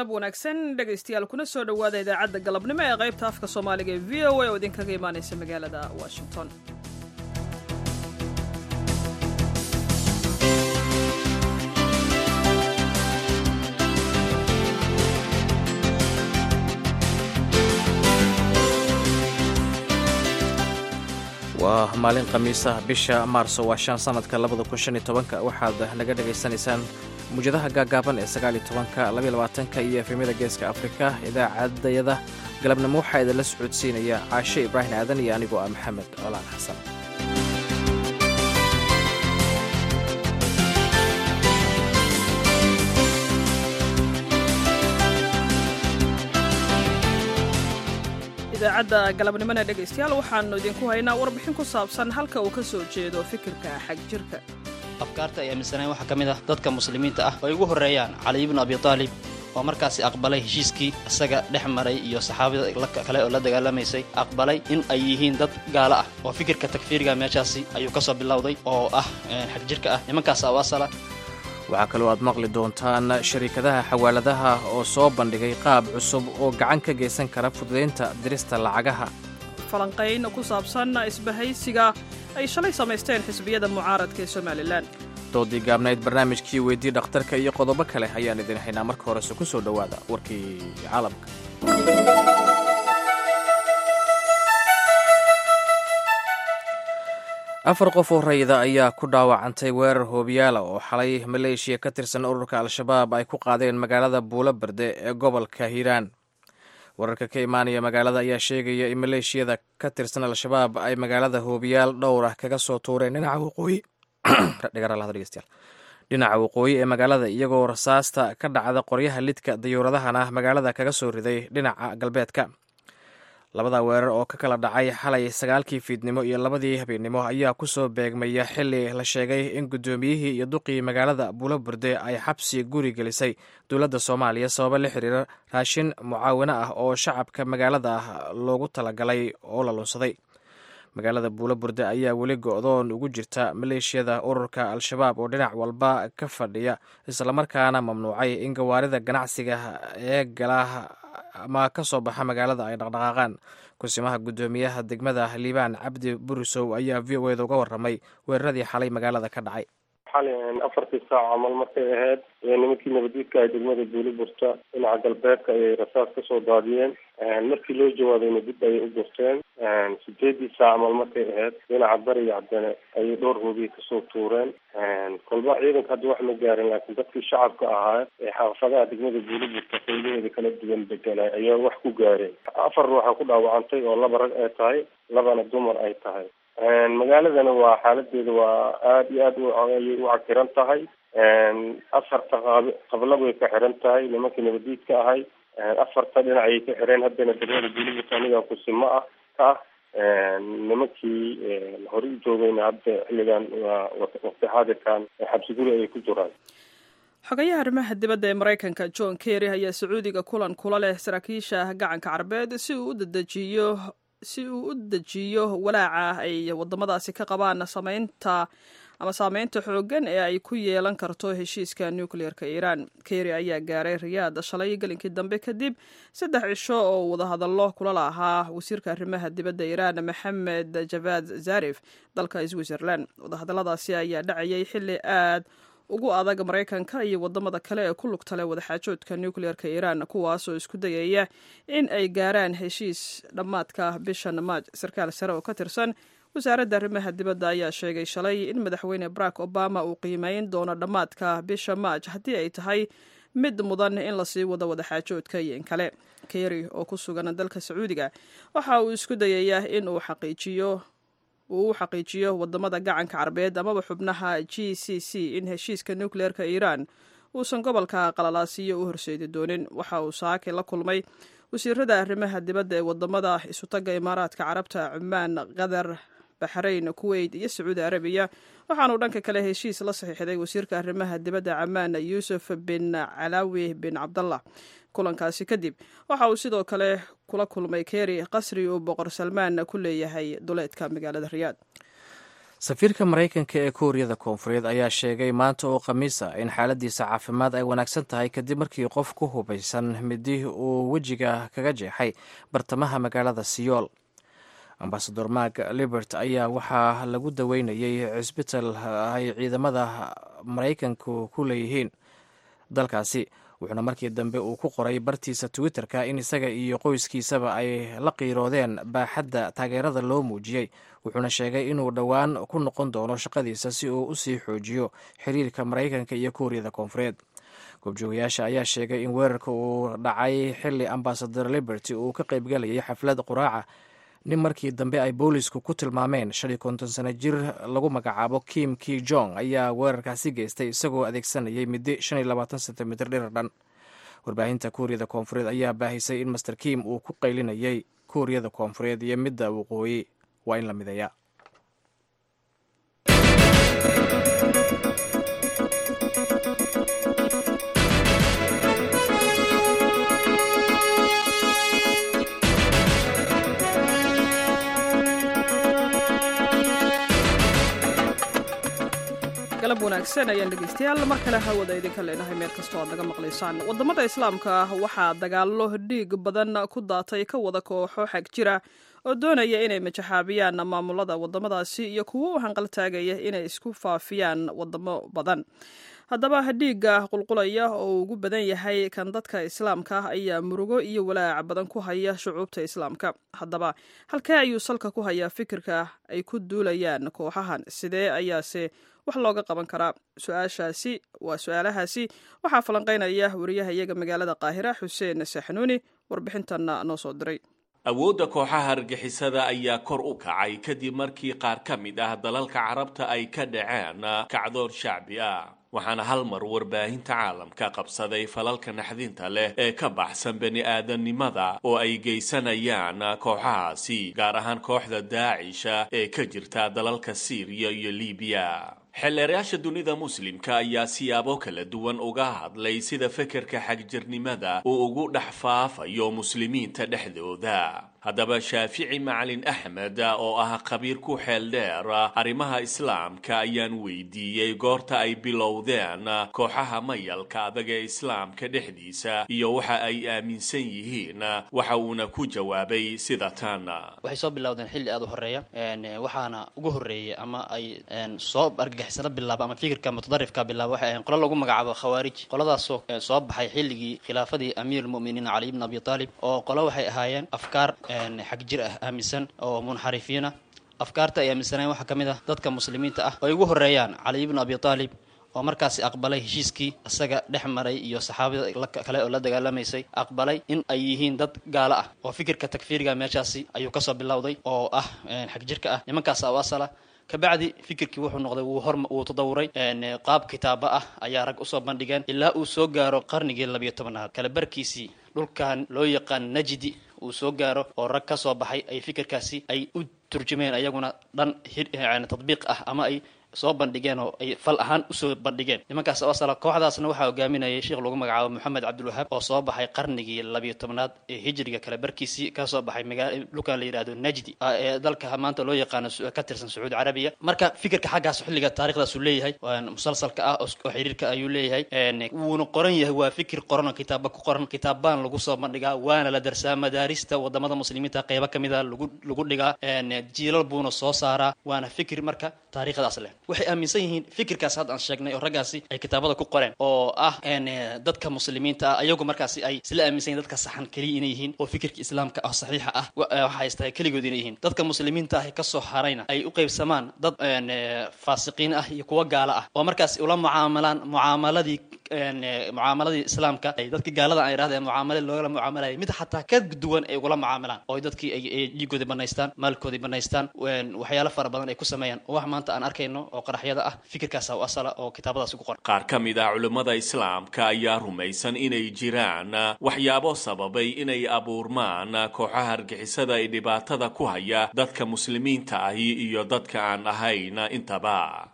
galab wanaagsan dhegaystayaal kuna soo dhowaada idaacadda galabnimo ee qaybta afka soomaaliga ee v o a oo idinkaga imaanaysa magaalada washington waa maalin khamiisa bisha maarso waa shan sanadka labada kun shan iyo tobanka waxaad naga dhagaysanaysaan muwjadaha gaagaaban ee sagaal iyo tobanka labaiyo labaatanka iyo efemyada geeska afrika idaacadayada galabnimo waxaa idinla socodsiinaya caashe ibraahim aadan iyo anigoo ah maxamed colaan xasan idaacadda galabnimona dhegaystayaal waxaannu idinku haynaa warbixin ku saabsan halka uu ka soo jeedo fikirka xag jirka afkaarta ay aaminsaneen waxaa ka mid ah dadka muslimiinta ah ay ugu horreeyaan cali ibnu abi taalib oo markaasi aqbalay heshiiskii isaga dhex maray iyo saxaabada kale oo la dagaalamaysay aqbalay in ay yihiin dad gaalo ah oo fikirka takfiiriga meeshaasi ayuu ka soo bilowday oo ah xag jirka ah nimankaas aw asala waxaa kaloo aad maqli doontaan shariikadaha xawaaladaha oo soo bandhigay qaab cusub oo gacan ka geysan kara fududaynta dirista lacagaha falanqayn ku saabsan isbahaysiga ay shalay samaysteen xisbiyada mucaaradka ee somalilan doodii gaabnayd barnaamijkii weydii dhakhtarka iyo qodobo kale ayaan idin haynaa marka horese ku soo dhowaada warkii caalamka afar qof oo rayida ayaa ku dhaawacantay weerar hoobiyaala oo xalay maleeshiya ka tirsan ururka al-shabaab ay ku qaadeen magaalada buulo berde ee gobolka hiiraan wararka ka imaanaya magaalada ayaa sheegaya in maleeshiyada ka tirsan al-shabaab ay magaalada hoobiyaal dhowr ah kaga soo tuureen dhinaca waqooyi dhinaca waqooyi ee magaalada iyagoo rasaasta ka dhacda qoryaha lidka dayuuradahana magaalada kaga soo riday dhinaca galbeedka labada weerar oo ka kala dhacay xalay sagaalkii fiidnimo iyo labadii habeennimo ayaa ku soo beegmaya xili la sheegay in guddoomiyihii iyo duqii magaalada buulo burde ay xabsi guri gelisay dowladda soomaaliya sababo la xiriira raashin mucaawino ah oo shacabka magaalada ah loogu talagalay oo la lunsaday magaalada buulo burde ayaa weli go-doon ugu jirta maleeshiyada ururka al-shabaab oo dhinac walba ka fadhiya islamarkaana mamnuucay in gawaarida ganacsiga ee gala ama ka soo baxa magaalada ay dhaqdhaqaaqaan kusimaha guddoomiyaha degmada liibaan cabdi burisow ayaa v o eda uga warramay weeraradii xalay magaalada ka dhacay xalay afartii saac camal markay ahayd nimankii nabadiidka ay degmada buuli burta dhinaca galbeedka ayay rasaas kasoo daadiyeen markii loo jawaabayna dib ayay u gurteen sideedii saac camal markay ahayd dhinaca bariga cadane ayay dhowr hoobiye kasoo tuureen kolba ciidanka hadda wax ma gaarin laakiin dadkii shacabka ahaa ee xaafadaha degmada buuli burta qaylaheeda kala duwan bedelay ayaa wax ku gaareen afar ruuxa ku dhaawacantay oo laba rag ay tahay labana dumar ay tahay magaaladana waa xaaladeeda waa aada iyo aad ayay u cakiran tahay afarta qaab qabla bay ka xiran tahay nimankii nabadiidka ahay afarta dhinac ayay ka xireen haddana degmada buulibut aniga kusimo ah ka ah nimankii hore u joogayna hadda xilligan waa waqti xaadirkan xabsiguri ayay ku jiraan xogayaha arrimaha dibadda ee maraykanka john kerry ayaa sacuudiga kulan kula leh saraakiisha gacanka carbeed si uu u dedejiyo si uu u dejiyo walaaca ay wadamadaasi ka qabaan samaynta ama saameynta xooggan ee ay ku yeelan karto heshiiska nucleer-ka iiraan kerry ayaa gaaray riyaad shalay gelinkii dambe kadib saddex cisho oo wadahadallo kula lahaa wasiirka arrimaha dibadda iiraan maxamed javad zarif dalka switzerland wadahadalladaasi ayaa dhacayay xilli aad ugu adag maraykanka iyo wadamada kale ee ku lugta leh wadaxaajoodka nucleer-ka iiraan kuwaasoo isku dayaya in ay gaaraan heshiis dhammaadka bishan maaj sarkaal sare oo ka tirsan wasaaradda arrimaha dibadda ayaa sheegay shalay in madaxweyne barack obama uu qiimeyn doono dhammaadka bisha maaj haddii ay tahay mid mudan in lasii wado wadaxaajoodka iyo in kale kerry oo ku sugan dalka sacuudiga waxa uu isku dayayaa in uu xaqiijiyo uu u xaqiijiyo wadamada gacanka carbeed amaba xubnaha g c c in heshiiska nucleer-ka iiraan uusan gobolka qalalaasiyo u horseedi doonin waxa uu saake la kulmay wasiirada arrimaha dibadda ee wadamada isutagga imaaraadka carabta cumaan qatar baxrayn kuweyt iyo sacuudi arabiya waxaanuu dhanka kale heshiis la saxiixday wasiirka arrimaha dibadda camaan yuusuf bin calaawi bin cabdallah kulankaasi kadib waxa uu sidoo kale kula kulmay kerry qasri uu boqor salmaan ku leeyahay duleedka magaalada riyaad safiirka maraykanka ee kuuriyada koonfureed ayaa sheegay maanta oo khamiisa in xaaladiisa caafimaad ay wanaagsan tahay kadib markii qof ku hubaysan midi uu wejiga kaga jeexay bartamaha magaalada siyool ambasador mark libert ayaa waxaa lagu daweynayay cisbital ay ciidamada maraykanku ku leeyihiin dalkaasi wuxuuna markii dambe uu ku qoray bartiisa twitter-ka in isaga iyo qoyskiisaba ay la qiiroodeen baaxadda taageerada loo muujiyey wuxuuna sheegay inuu dhowaan ku noqon doono shaqadiisa si uu usii xoojiyo xiriirka maraykanka iyo kuuriyada koonfureed goobjoogayaasha ayaa sheegay in weerarka uu dhacay xili ambasador liberty uu ka qaybgalayay xaflad quraaca nin markii dambe ay boolisku ku tilmaameen shan iyo konton sano jir lagu magacaabo kim ki jong ayaa weerarkaasi geystay isagoo adeegsanayay midi shan iyo labaatan sentimitir dhirar dhan warbaahinta kuuriyada koonfureed ayaa baahisay in master kim uu ku qaylinayay kuuriyada koonfureed iyo midda waqooyi waa in la mideeya galab wanaagsan ayaan dhegeystayaal mar kale hawada idinka leenahay meel kastoo aad naga maqlaysaan wadamada islaamka ah waxaa dagaallo dhiig badan ku daatay ka wada kooxo xag jira oo doonaya inay majaxaabiyaan maamulada wadamadaasi iyo kuwo u hanqaltaagaya inay isku faafiyaan wadamo badan haddaba dhiigga qulqulaya oo ugu badan yahay kan dadka islaamka ah ayaa murugo iyo walaaca badan ku haya shucuubta islaamka haddaba halkee ayuu salka ku hayaa fikirka ay ku duulayaan kooxahan sidee ayaase wax looga qaban karaa su-aashaasi waa su-aalahaasi waxaa falanqeynaya wariyaha iyaga magaalada qaahira xuseen saxnuuni warbixintanna noo soo diray awoodda kooxaha argixisada ayaa kor u kacay kadib markii qaar ka mid ah dalalka carabta ay ka dhaceen kacdoon shacbi ah waxaana hal mar warbaahinta caalamka qabsaday falalka naxdinta leh ee ka baxsan bani aadamnimada oo ay geysanayaan kooxahaasi gaar ahaan kooxda daacisha ee ka jirta dalalka siiriya iyo libiya xeelleerayaasha dunida muslimka ayaa siyaabo kala duwan uga hadlay sida fekerka xagjirnimada uu ugu dhex faafayo muslimiinta dhexdooda haddaba shaafici macalin axmed oo ah khabiir ku xeel dheer arrimaha islaamka ayaan weydiiyey goorta ay bilowdeen kooxaha mayalka adag ee islaamka dhexdiisa iyo waxa ay aaminsan yihiin waxa uuna ku jawaabay sida tan waxay soo bilowdeen xilli aada u horeeya waxaana ugu horreeyay ama ay soo argagixisano bilaaba ama fikirka mutadarifka bilaaba waxay ahayn qolo lagu magacaabo khawaarij qoladaasoo soo baxay xilligii khilaafadii amiir lmu'miniin cali ibn abi taalib oo qolo waxay ahaayeen afkaar xag jir ah aaminsan oo munxarifiin ah afkaarta ay aaminsaneen waxaa ka mid ah dadka muslimiinta ah oo ay ugu horreeyaan cali ibnu abi taalib oo markaasi aqbalay heshiiskii isaga dhex maray iyo saxaabada kale oo la dagaalamaysay aqbalay in ay yihiin dad gaalo ah oo fikirka takfiiriga meeshaasi ayuu kasoo bilowday oo ah xag jirka ah nimankaas u asala kabacdi fikirkii wuxuu noqday wuu hor wuu tadawuray qaab kitaaba ah ayaa rag usoo bandhigeen ilaa uu soo gaaro qarnigii labiyo tobanaad kala barkiisii dhulkan loo yaqaan najdi uu soo gaaro oo rag ka soo baxay ay fikirkaasi ay u turjumeen ayaguna dhan tadbiiq ah ama ay soo bandhigeen oo ay fal ahaan usoo bandhigeen nimankaas asala kooxdaasna waxaa hogaaminayay sheekh lagu magacaabo moxamed cabdilwahaab oo soo baxay qarnigii labiyo tobnaad ee hijriga kale barkiisii kasoo baxay magaa dhulkan la yidhahdo najdi ee dalka maanta loo yaqaano ka tirsan sacuudi carabiya marka fikirka xaggaas xilliga taarikhdaasuu leeyahay musalsalka ah oo xiriirka ayuu leeyahay wuuna qoran yahay waa fikir qoran oo kitaaba ku qoran kitaabaan lagu soo bandhigaa waana la darsaa madaarista wadamada muslimiinta qeybo kamid a lagu lagu dhigaa jiilal buuna soo saaraa waana fikir marka taariikhdaas leh waxay aaminsan yihiin fikirkaas hadda aan sheegnay oo raggaasi ay kitaabada ku qoreen oo ah dadka muslimiinta ah ayagu markaasi ay isla aaminsan yihin dadka saxan keliya inay yihiin oo fikirka islaamka ah saxiixa ah waxa haystahay keligood inay yihiin dadka muslimiinta ah kasoo harayna ay u qaybsamaan dad faasiqiin ah iyo kuwa gaalo ah oo markaasi ula mucaamalaan mucaamaladii mucaamaladii islaamka ay dadki gaalada aan idhahdeen mucaamale loogala mucaamalayay mid xataa ka duwan ay ugula mucaamalaan oo dadkii ay dhiigoodii banaystaan maalkoodii banaystaan waxyaalo fara badan ay ku sameeyaan oo wax maanta aan arkayno oo qaraxyada ah fikirkaasa u asala oo kitaabadaasi ku qoran qaar ka mid ah culimmada islaamka ayaa rumaysan inay jiraan waxyaabo sababay inay abuurmaan kooxaha argixisada ee dhibaatada ku haya dadka muslimiinta ahi iyo dadka aan ahayn intaba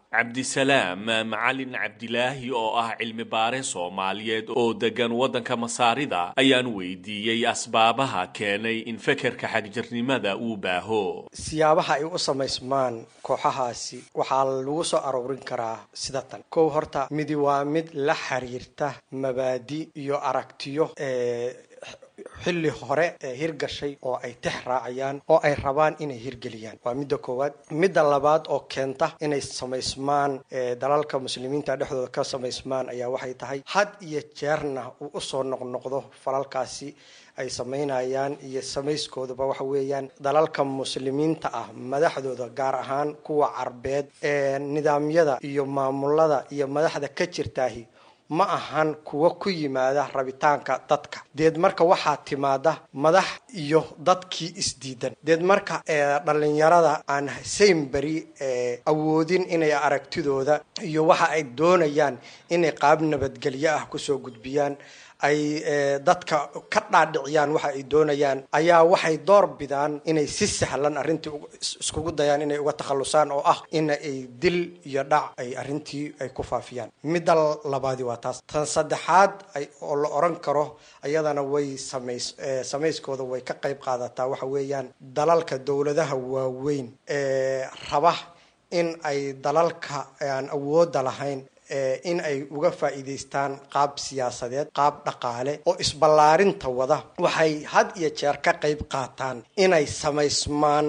cabdisalaam macalin cabdilaahi oo ah cilmi baare soomaaliyeed oo degan waddanka masaarida ayaan weydiiyey asbaabaha keenay in fekerka xagjirnimada uu baaho siyaabaha ay u samaysmaan kooxahaasi waxaa lagu soo aroorin karaa sida tan kow horta midi waa mid la xiriirta mabaadi iyo aragtiyo ee xilli hore ee hirgashay oo ay tex raacayaan oo ay rabaan inay hirgeliyaan waa midda koowaad midda labaad oo keenta inay samaysmaan dalalka muslimiinta dhexdooda ka samaysmaan ayaa waxay tahay had iyo jeerna uu usoo noqnoqdo falalkaasi ay samaynayaan iyo samayskoodaba waxa weeyaan dalalka muslimiinta ah madaxdooda gaar ahaan kuwa carbeed ee nidaamyada iyo maamulada iyo madaxda ka jirtaahi ma ahan kuwa ku yimaada rabitaanka dadka deed marka waxaa timaada madax iyo dadkii isdiidan deed marka dhalinyarada aan saynberi awoodin inay aragtidooda iyo waxa ay doonayaan inay qaab nabadgelyo ah kusoo gudbiyaan ay dadka ka dhaadhiciyaan waxa ay doonayaan ayaa waxay door bidaan inay si sahlan arrintii iskugu dayaan inay uga takhallusaan oo ah in ay dil iyo dhac ay arrintii ay ku faafiyaan midda labaadi waa taas tan saddexaad ay oo la oran karo ayadana way samays samayskooda way ka qayb qaadataa waxa weeyaan dalalka dowladaha waaweyn ee raba in ay dalalka aan awoodda lahayn in ay uga faa'iidaystaan qaab siyaasadeed qaab dhaqaale oo isballaarinta wada waxay had iyo jeer ka qayb qaataan inay samaysmaan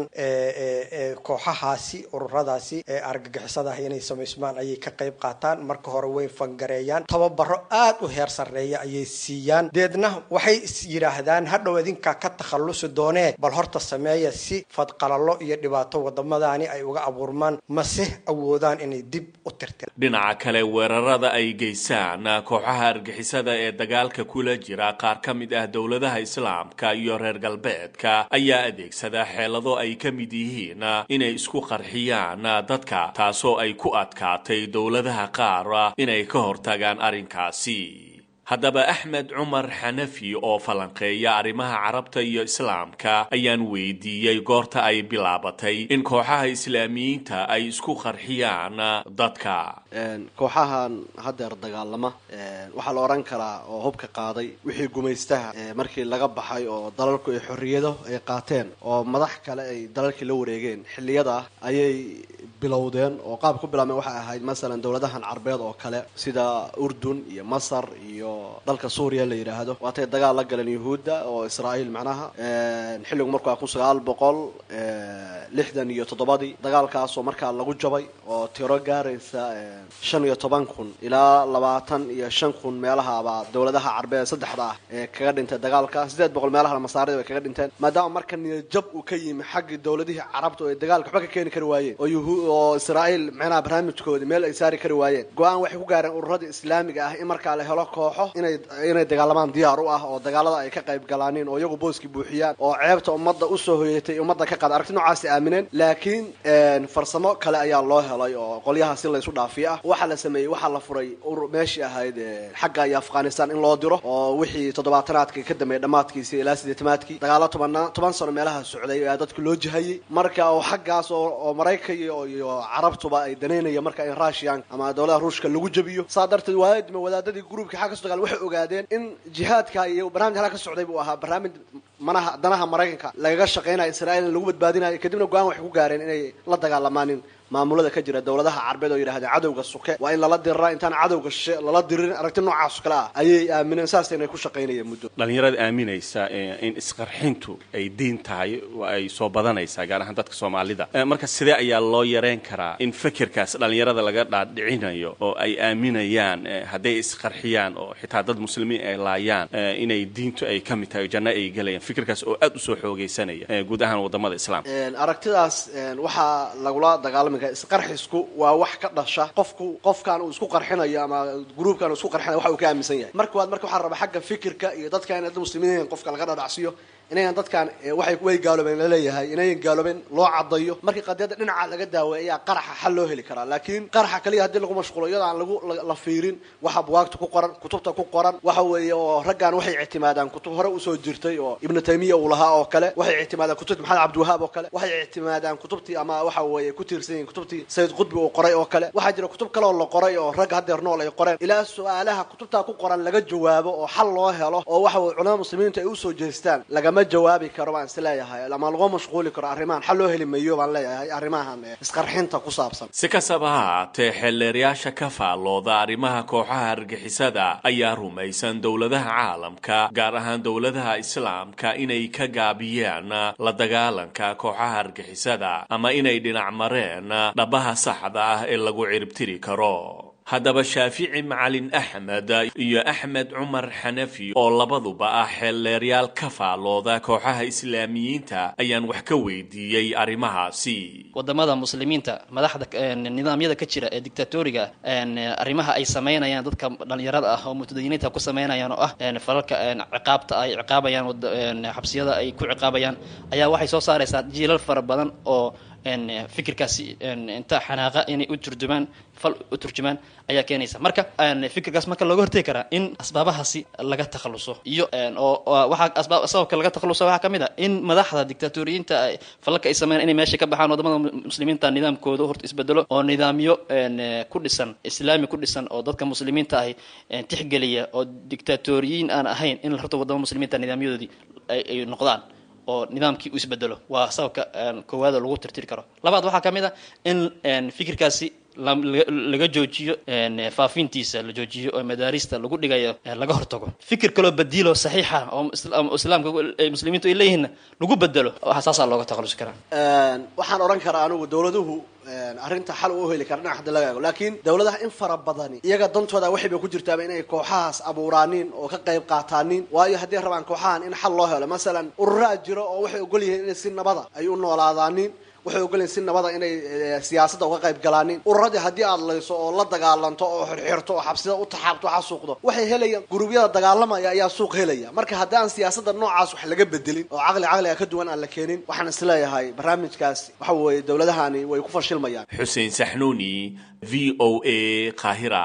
kooxahaasi ururadaasi ee argagixisada ah inay samaysmaan ayay ka qayb qaataan marka hore way fangareeyaan tababaro aad u heer sarreeya ayay siiyaan deedna waxay is yidhaahdaan hadhow idinkaa ka takhallusi doonee bal horta sameeya si fadqalalo iyo dhibaato wadamadaani ay uga abuurmaan mase awoodaan inay dib u tirtiraan dhinaca kale weerarada ay geysaan kooxaha argixisada ee dagaalka kula jira qaar ka mid ah dowladaha islaamka iyo reer galbeedka ayaa adeegsada xeelado ay ka mid yihiin inay isku qarxiyaan dadka taasoo ay ku adkaatay dowladaha qaar inay ka hortagaan arrinkaasi haddaba axmed cumar xanafi oo falanqeeya arrimaha carabta iyo islaamka ayaan weydiiyey goorta ay bilaabatay in kooxaha islaamiyiinta ay isku qarxiyaan dadka kooxahan haddeer dagaalama waxaa la odhan karaa oo hubka qaaday wixii gumaystaha markii laga baxay oo dalalku ay xorriyado ay qaateen oo madax kale ay dalalkii la wareegeen xilliyada ayay bilowdeen oo qaab ku bilaabmeen waxay ahayd masalan dowladahan carbeed oo kale sida urdun iyo masar iyo dalka suuriya la yidhaahdo waatay dagaal la galeen yuhuudda oo israa'iil macnaha xilligu markaa kun sagaal boqol lixdan iyo toddobadii dagaalkaasoo markaa lagu jabay oo tiro gaaraysa shan iyo toban kun ilaa labaatan iyo shan kun meelahabaa dowladaha carbeed saddexda ah ee kaga dhintay dagaalka siddeed boqol meelahana masaarida bay kaga dhinteen maadaama marka niyajab uu ka yimi xaggii dowladihii carabta oo ay dagaalka waxba ka keeni kari waayeen oo yuhu oo israa'iil macnaha barnaamijkoodii meel ay saari kari waayeen go-aan waxay ku gaareen ururadii islaamiga ah in markaa la helo kooxo inay inay dagaalamaan diyaar u ah oo dagaalada ay ka qayb galaaniin oo iyagu booskii buuxiyaan oo ceebta ummadda usoo hoyatay ummadda ka qaada aragti noocaasi aamineen laakiin farsamo kale ayaa loo helay oo qolyaha si laysu dhaafiyo ah waxaa la sameeyey waxaa la furay meeshii ahayd xagga iyo afghanistan in loo diro oo wixii toddobaatanaadkii ka dambeeyay dhammaadkiisii ilaa sideetamaadkii dagaalo tobanaa toban sano meelaha socday ayaa dadka loo jihayey marka oo xaggaas oo maraykan iyo carabtuba ay danaynaya marka in russian ama dowladaha ruushka lagu jabiyo saa darteed waadima wadaadadii gruubkii xagga kasoo dagaal waxay ogaadeen in jihaadka iyo barnamij halka ka socday buu ahaa barnaamij manaha danaha maraykanka lagaga shaqaynayo israa'iil in lagu badbaadinayo kadibna go-aan waxay ku gaareen inay la dagaalamaanin maamulada ka jira dowladaha carbeed oo yidhahdeen cadowga suke waa in lala diriraa intaan cadowga shishe lala diririn aragti noocaas kale ah ayay aamineen saas inay ku shaqaynayeen muddo dhalinyarada aaminaysa in isqarxintu ay diin tahay ay soo badanaysaa gaar ahaan dadka soomaalida marka sidee ayaa loo yareen karaa in fekerkaas dhalinyarada laga dhaadhicinayo oo ay aaminayaan hadday isqarxiyaan oo xitaa dad muslimiin ay laayaan inay diintu ay ka mid tahay janno ay gelayaan fikirkaas oo aad usoo xoogaysanaya guud ahaan wadamada islaamka aragtidaas waxaa lagula dagaalami isqarxisku waa wax ka dhasha qofku qofkan uu isku qarxinayo ama gruubkan uu isku qarxinayo waxa uu ka aaminsan yahay marka waad marka waxaa raba xagga fikirka iyo dadka in dad muslimiin qofka laga dhadhacsiyo inayan dadkan waxay way gaaloobeen laleeyahay inayan gaaloobeen loo cadayo markii qadiyadda dhinaca laga daaway ayaa qaraxa xal loo heli karaa laakiin qaraxa kaliya haddii lagu mashquulo iyadoo aan lagu la fiirin waxa buwaagta ku qoran kutubta ku qoran waxa weeye oo raggan waxay ictimaadaan kutub hore usoo jirtay oo ibnu taymiya uu lahaa oo kale waxay ictimaadaan kutubtii maxamed cabdiwahaab oo kale waxay ictimaadaan kutubtii ama waxa weeye ku tiirsan yihiin kutubtii sayid qudbi uu qoray oo kale waxaa jira kutub kale oo la qoray oo rag haddeer nool ay qoreen ilaa su-aalaha kutubtaa ku qoran laga jawaabo oo xal loo helo oo waxa weye culamada muslimiintu ay usoo jeestaan lagama jawaabi karo baan is leeyahay ama lagu mashquuli karo arrimahan xal loo heli mayo baan leeyahay arrimahan isqarxinta ku saabsan si kastaba ha haatee xeelleerayaasha ka faallooda arrimaha kooxaha argixisada ayaa rumaysan dowladaha caalamka gaar ahaan dowladaha islaamka inay ka gaabiyeen la dagaalanka kooxaha argixisada ama inay dhinac mareen dhabaha saxda ah ee lagu ciribtiri karo haddaba shaafici macalin axmed iyo axmed cumar xanafi oo labaduba ah xeelleeryaal ka faallooda kooxaha islaamiyiinta ayaan wax ka weydiiyey arrimahaasi wadamada muslimiinta madaxda nidaamyada ka jira ee dictatoriga arrimaha ay samaynayaan dadka dhalinyarada ah oo mutadayiniinta ku samaynayaan oo ah falalka ciqaabta ay ciqaabayaan xabsiyada ay ku ciqaabayaan ayaa waxay soo saaraysaa jiilal fara badan oo fikirkaasi inta xanaaqa inay u turjumaan fal u turjumaan ayaa keenaysa marka fikirkaas marka looga hortegi karaa in asbaabahaasi laga takhaluso iyo oo waxaa asbaab sababka laga takhaluso waxaa kamid a in madaxda dictatoriyiinta falalka ay sameeyaan inay meesha ka baxaan wadamada muslimiinta nidaamkooda horta isbedelo oo nidaamyo ku dhisan islaami ku dhisan oo dadka muslimiinta ahi tixgeliya oo dictatoriyiin aan ahayn in horta wadamada muslimiinta nidaamyadoodii ay noqdaan oo nidaamkii u isbedelo waa sababka koowaada lagu tirtiri karo labaad waxaa ka mid a in fikirkaasi laga joojiyo faafintiisa la joojiyo oo madaarista lagu dhigayo laga hortago fikir kaloo badiilo saxiixa oo islaamka muslimiintu ay leeyihiinna lagu bedelo waxa saasaa looga takhalusi karaa waxaan odhan karaa anigu dowladuhu arrinta xal u heli kara dhinac hadda laga eego laakiin dowladaha in fara badani iyaga dantooda waxayba ku jirtaaba inay kooxahaas abuuraanin oo ka qayb qaataanin waayo hadday rabaan kooxahan in xal loo helo masalan ururaa jiro oo waxay ogol yihiin inay si nabada ay u noolaadaanin waxay ogolyihin si nabada inay siyaasadda uga qayb galaanin ururadii haddii aad layso oo la dagaalanto oo xirxirto oo xabsida u taxaabto o xasuuqdo waxay helayaan gurubyada dagaalamaya ayaa suuq helaya marka haddii aan siyaasadda noocaas wax laga bedelin oo caqli caqliga ka duwan aan la keenin waxaan isleeyahay barnaamijkaas waxa weeye dowladahani way ku fashilmayaan xuseen saxnuuni v o a qaahira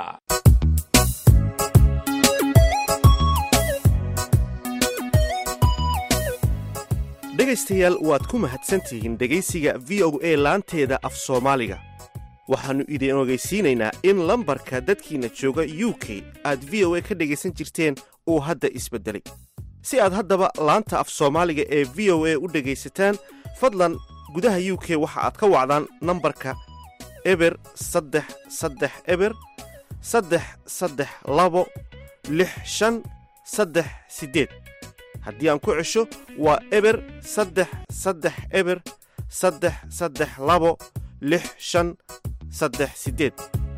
dhegaystayaal waad ku mahadsantihiin dhegaysiga v o a laanteeda af soomaaliga waxaannu idin ogeysiinaynaa in lambarka dadkiinna jooga u k aad v o a ka dhegaysan jirteen uu hadda isbeddelay si aad haddaba laanta af soomaaliga ee v o a u dhegaysataan fadlan gudaha u k waxa aad ka wacdaan nambarka eber saddex saddex eber saddex saddex labo lix shan saddex siddeed haddii aan ku cesho waa eber saddex saddex eber saddex saddex labo lix shan saddex siddeed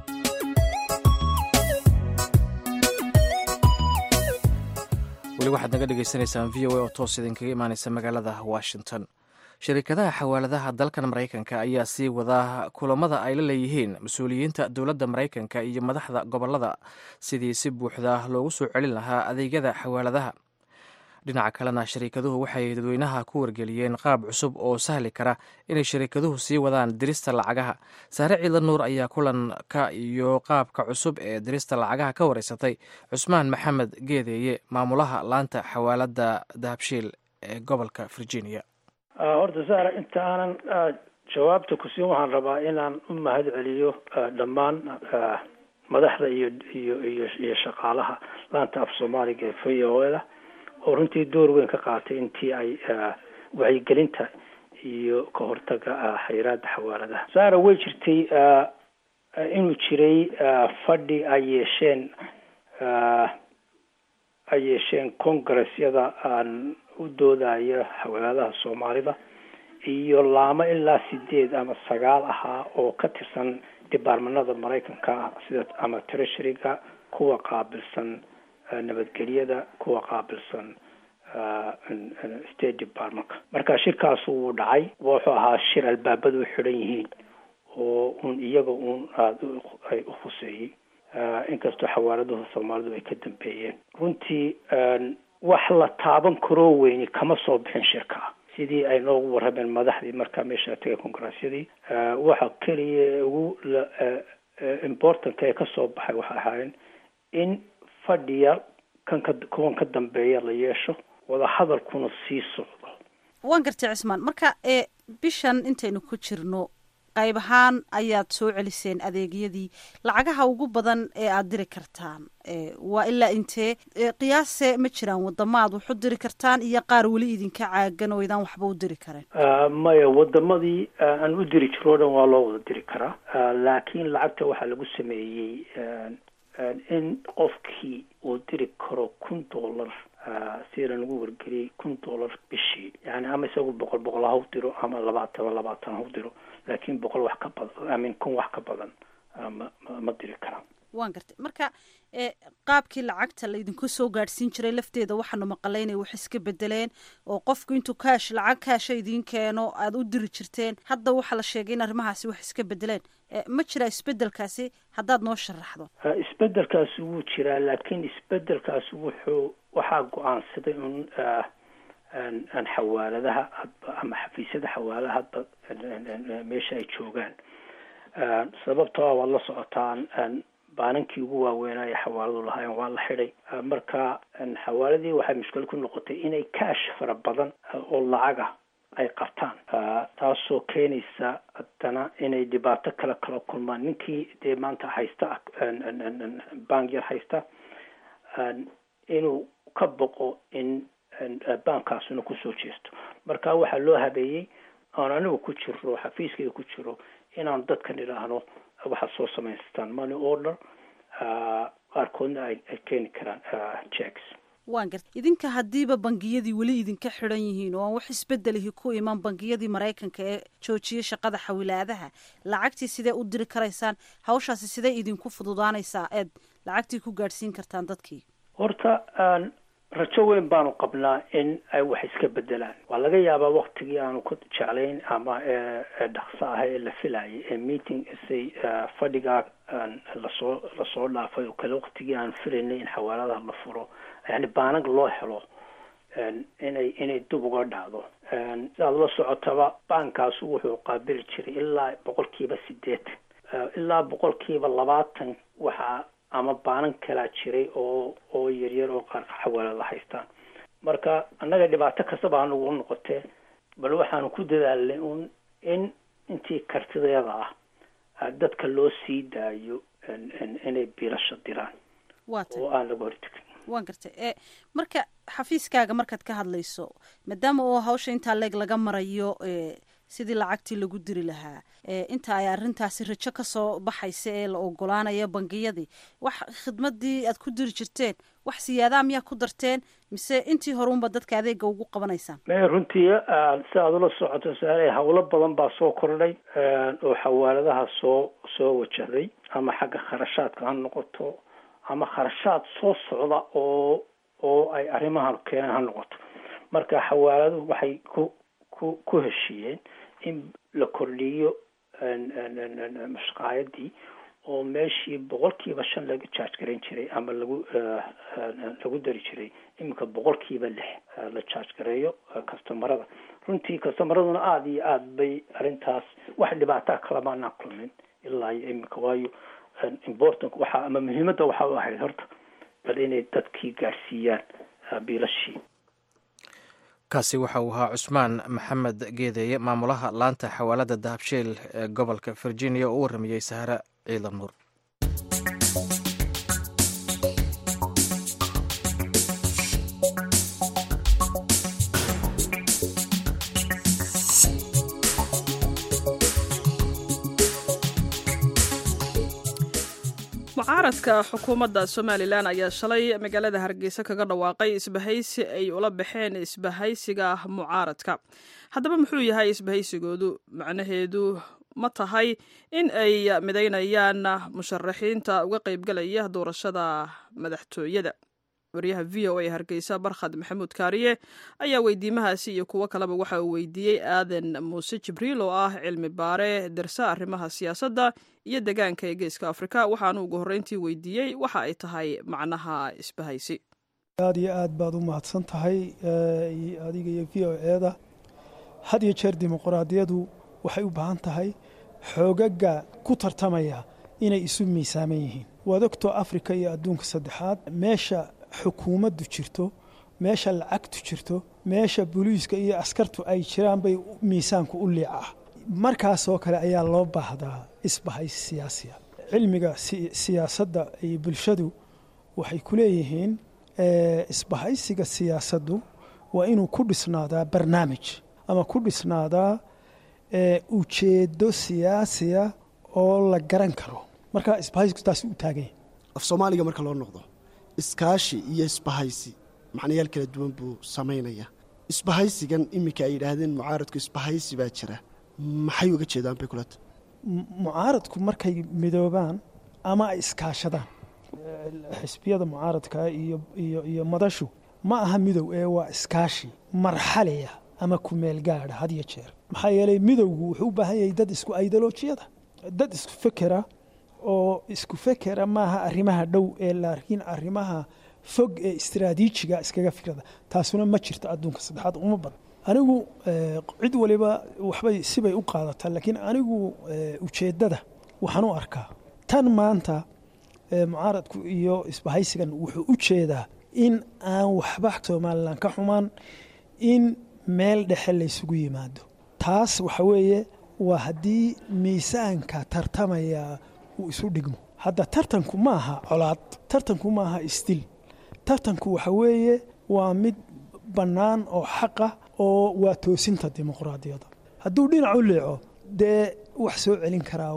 weli waxaad naga dhagaysanaysaan v o a oo toos idinkaga imaanaysa magaalada washington shirkadaha xawaaladaha dalkan maraykanka ayaa sii wadaa kulamada ay la leeyihiin mas-uuliyiinta dowladda maraykanka iyo madaxda gobolada sidii si buuxda loogu soo celin lahaa adeegyada xawaaladaha dhinaca kalena shariikaduhu waxay dadweynaha ku wargeliyeen qaab cusub oo sahli kara inay shariikaduhu sii wadaan dirista lacagaha saare ciidla nuur ayaa kulanka iyo qaabka cusub ee dirista lacagaha ka wareysatay cusmaan maxamed geedeeye maamulaha laanta xawaalada dahabshiil ee gobolka virginia horta saara inta aanan jawaabta ku siin waxaan rabaa inaan u mahad celiyo dhammaan madaxda iyo iyo iyo iyo shaqaalaha laanta af soomaaliga ee v o da oo runtii door weyn ka qaatay intii ay wacyigelinta iyo ka hortaga xayiraada xawaaladaha saara way jirtay inuu jiray fadhi ay yeesheen ay yeesheen congressyada aan u doodaya xawaaladaha soomaalida iyo laamo ilaa sideed ama sagaal ahaa oo ka tirsan departmanada maraykanka sida ama treasuryga kuwa qaabilsan nabadgelyada kuwa qaabilsan state departmentka marka shirkaasu wuu dhacay wuxuu ahaa shir albaabadu u xidhan yihiin oo un iyaga un aada ay u khuseeyey inkastoo xawaaladuhu soomaalidu ay ka dambeeyeen runtii wax la taaban karoo weyni kama soo bixin shirka sidii ay noogu warrameen madaxdii markaa meesha tegay kongareesyadii waxa keliya ugu importantka ee kasoo baxay waxay ahaayeen in fadhiya kan ka kuwan ka dambeeya la yeesho wadahadalkuna sii socdo waan gartay cismaan marka ee bishan intaynu ku jirno qayb ahaan ayaad soo celiseen adeegyadii lacagaha ugu badan ee aada diri kartaan waa ilaa intee qiyaase ma jiraan wadamo aad wax u diri kartaan iyo qaar weli idinka caagan oo idaan waxba u diri karin maya wadamadii aan u diri jiro o dhan waa loo wada diri karaa laakiin lacagta waxaa lagu sameeyey in qofkii uu diri karo kun dollar sida lagu wargeliyey kun dollar bishii yani ama isagu boqol boqol ha u diro ama labaatan labaatan ha u diro laakiin boqol wax ka badan amin kun wax ka badan ma ma diri karaan waan gartay marka qaabkii lacagta laydinku soo gaadhsiin jiray lafteeda waxaanu maqalay inay wax iska bedeleen oo qofku intuu kaash lacag kaasha idiin keeno aada u diri jirteen hadda waxaa la sheegay in arrimahaasi wax iska bedeleen ma jiraa isbedelkaasi haddaad noo sharaxdo isbedelkaasi wuu jiraa laakiin isbedelkaasi wuxuu waxaa go-aansaday un aan xawaaladaha hadba ama xafiisyada xawaaladaha hadba meesha ay joogaan sababtoo waad la socotaan baanankii ugu waaweynaayo xawaaladu lahaayeen waa la xidhay marka xawaaladii waxay mushkil ku noqotay inay kaash fara badan oo lacaga ay qabtaan taasoo keenaysa haddana inay dhibaato kale kala kulmaan ninkii dee maanta haysta bank yar haysta inuu ka boqo in baankaasuna kusoo jeesto marka waxaa loo habeeyey oon anigu ku jiro xafiiskayga ku jiro inaan dadkan idhaahno waxaad soo samaystaan money order qaarkoodna ay ay keeni karaan checks waan garta idinka haddiiba bangiyadii weli idinka xidhan yihiin oo aan wax isbedelihi ku iman bangiyadii maraykanka ee joojiyay shaqada xawilaadaha lacagtii sidee u diri karaysaan hawshaasi sidee idinku fududaanaysaa eed lacagtii ku gaadhsiin kartaan dadkii horta rajo weyn baanu qabnaa in ay wax iska bedelaan waa laga yaabaa waktigii aanu ku jeclayn ama dhaqso ah ee la filayay ee meeting say fadhigaa lasoo lasoo dhaafay oo kale waktigii aan filaynay in xawaaladaha la furo yani baanag loo helo inay inay dib uga dhacdo sidaad la socotaba baankaasu wuxuu qaabili jiray ilaa boqolkiiba sideetan ilaa boqolkiiba labaatan waxaa ama baanan kalaa jiray oo oo yaryar oo qaar xawaalada haystaan marka annaga dhibaato kastaba anugu noqotee bal waxaanu ku dadaalnay un in intii kartideeda ah dadka loo sii daayo inay biilasha diraan oo aan laga hortegin waan gartay e marka xafiiskaaga markaad ka hadlayso maadaama oo hawsha intaa leeg laga marayo sidii lacagtii lagu diri lahaa inta ay arrintaasi rajo kasoo baxaysa ee la ogolaanayo bangiyadii wax khidmadii aad ku diri jirteen wax siyaadaa miyaa ku darteen mise intii horeunba dadka adeega ugu qabanaysaan me runtii si aad ula socoto saare hawlo badan baa soo kordhay oo xawaaladaha soo soo wajahday ama xagga kharashaadka ha noqoto ama kharashaad soo socda oo oo ay arrimahan keeneen ha noqoto marka xawaaladuhu waxay ku ku ku heshiiyeen in la kordhiyo mashqaayadii oo meeshii boqolkiiba shan laga jaaj garan jiray ama lagu lagu dari jiray iminka boqolkiiba lix la jaaj gareeyo customarada runtii customaraduna aada iyo aada bay arrintaas wax dhibaataa kalamaanaan kulmin ilaa iyo iminka waayo important waxaa ama muhiimadda waxaa u ahayd horta bal inay dadkii gaadhsiiyaan biilashii kaasi waxa uu ahaa cusmaan maxamed geedeeye maamulaha laanta xawaalada dahabsheel ee gobolka virginia oo u warramayey sahre ciidan nuur mucaaradka xukuumadda somalilan ayaa shalay magaalada hargeysa kaga dhawaaqay isbahaysi ay ula baxeen isbahaysiga mucaaradka haddaba muxuu yahay isbahaysigoodu macnaheedu ma tahay in ay midaynayaan musharaxiinta uga qaybgalaya doorashada madaxtooyada waryaha v o a hargeysa barkhad maxamuud kaariye ayaa weydiimahaasi iyo kuwo kaleba waxa uu weydiiyey aadan muuse jibriil oo ah cilmi baare darsa arrimaha siyaasadda iyo degaanka ee geeska afrika waxaanu ugu horreyntii weydiiyey waxa ay tahay macnaha isbahaysi aada iyo aad baad u mahadsan tahay adiga iyo v o eeda had iyo jeer dimuquraadiyadu waxay u baahan tahay xoogaga ku tartamaya inay isu miisaaman yihiin waad ogtoo afrika iyo adduunka saddexaad meesha xukuumaddu jirto meesha lacagtu jirto meesha booliiska iyo askartu ay jiraan bay miisaanku u liicaa markaasoo kale ayaa loo baahdaa isbahays siyaasiya cilmiga siyaasadda iyo bulshadu waxay ku leeyihiin isbahaysiga siyaasaddu waa inuu ku dhisnaadaa barnaamij ama ku dhisnaadaa ujeedo siyaasiya oo la garan karo marka isbahaysku taasi u taaganya af soomaaliga marka loo noqdo iskaashi iyo isbahaysi macnayaal kala duwan buu samaynaya isbahaysigan iminka ay yidhaahdeen mucaaradku isbahaysi baa jira maxay uga jeedaan bay kulata mucaaradku markay midoobaan ama ay iskaashadaan xisbiyada mucaaradka iyo iyo iyo madashu ma aha midow ee waa iskaashi marxaliya ama kumeel gaadha had iyo jeer maxaa yeelay midowgu wuxuu u baahan yahay dad isku ideolojiyada dad isku fekera oo isku fekera maaha arrimaha dhow ee laakiin arrimaha fog ee istiraatiijiga iskaga fikrada taasuna ma jirto adduunka saddexaad uma badan anigu cid waliba waxbay sibay u qaadataa laakiin anigu ujeeddada waxaan u arkaa tan maanta mucaaradku iyo isbahaysigan wuxuu u jeedaa in aan waxba somalilan ka xumaan in meel dhexe laysugu yimaado taas waxa weeye waa haddii miisaanka tartamaya uu isu dhigmo hadda tartanku ma aha colaad tartanku ma aha isdil tartanku waxa weeye waa mid bannaan oo xaqa oo waa toosinta dimuqraadiyadda hadduu dhinac u leeco dee wax soo celin karaa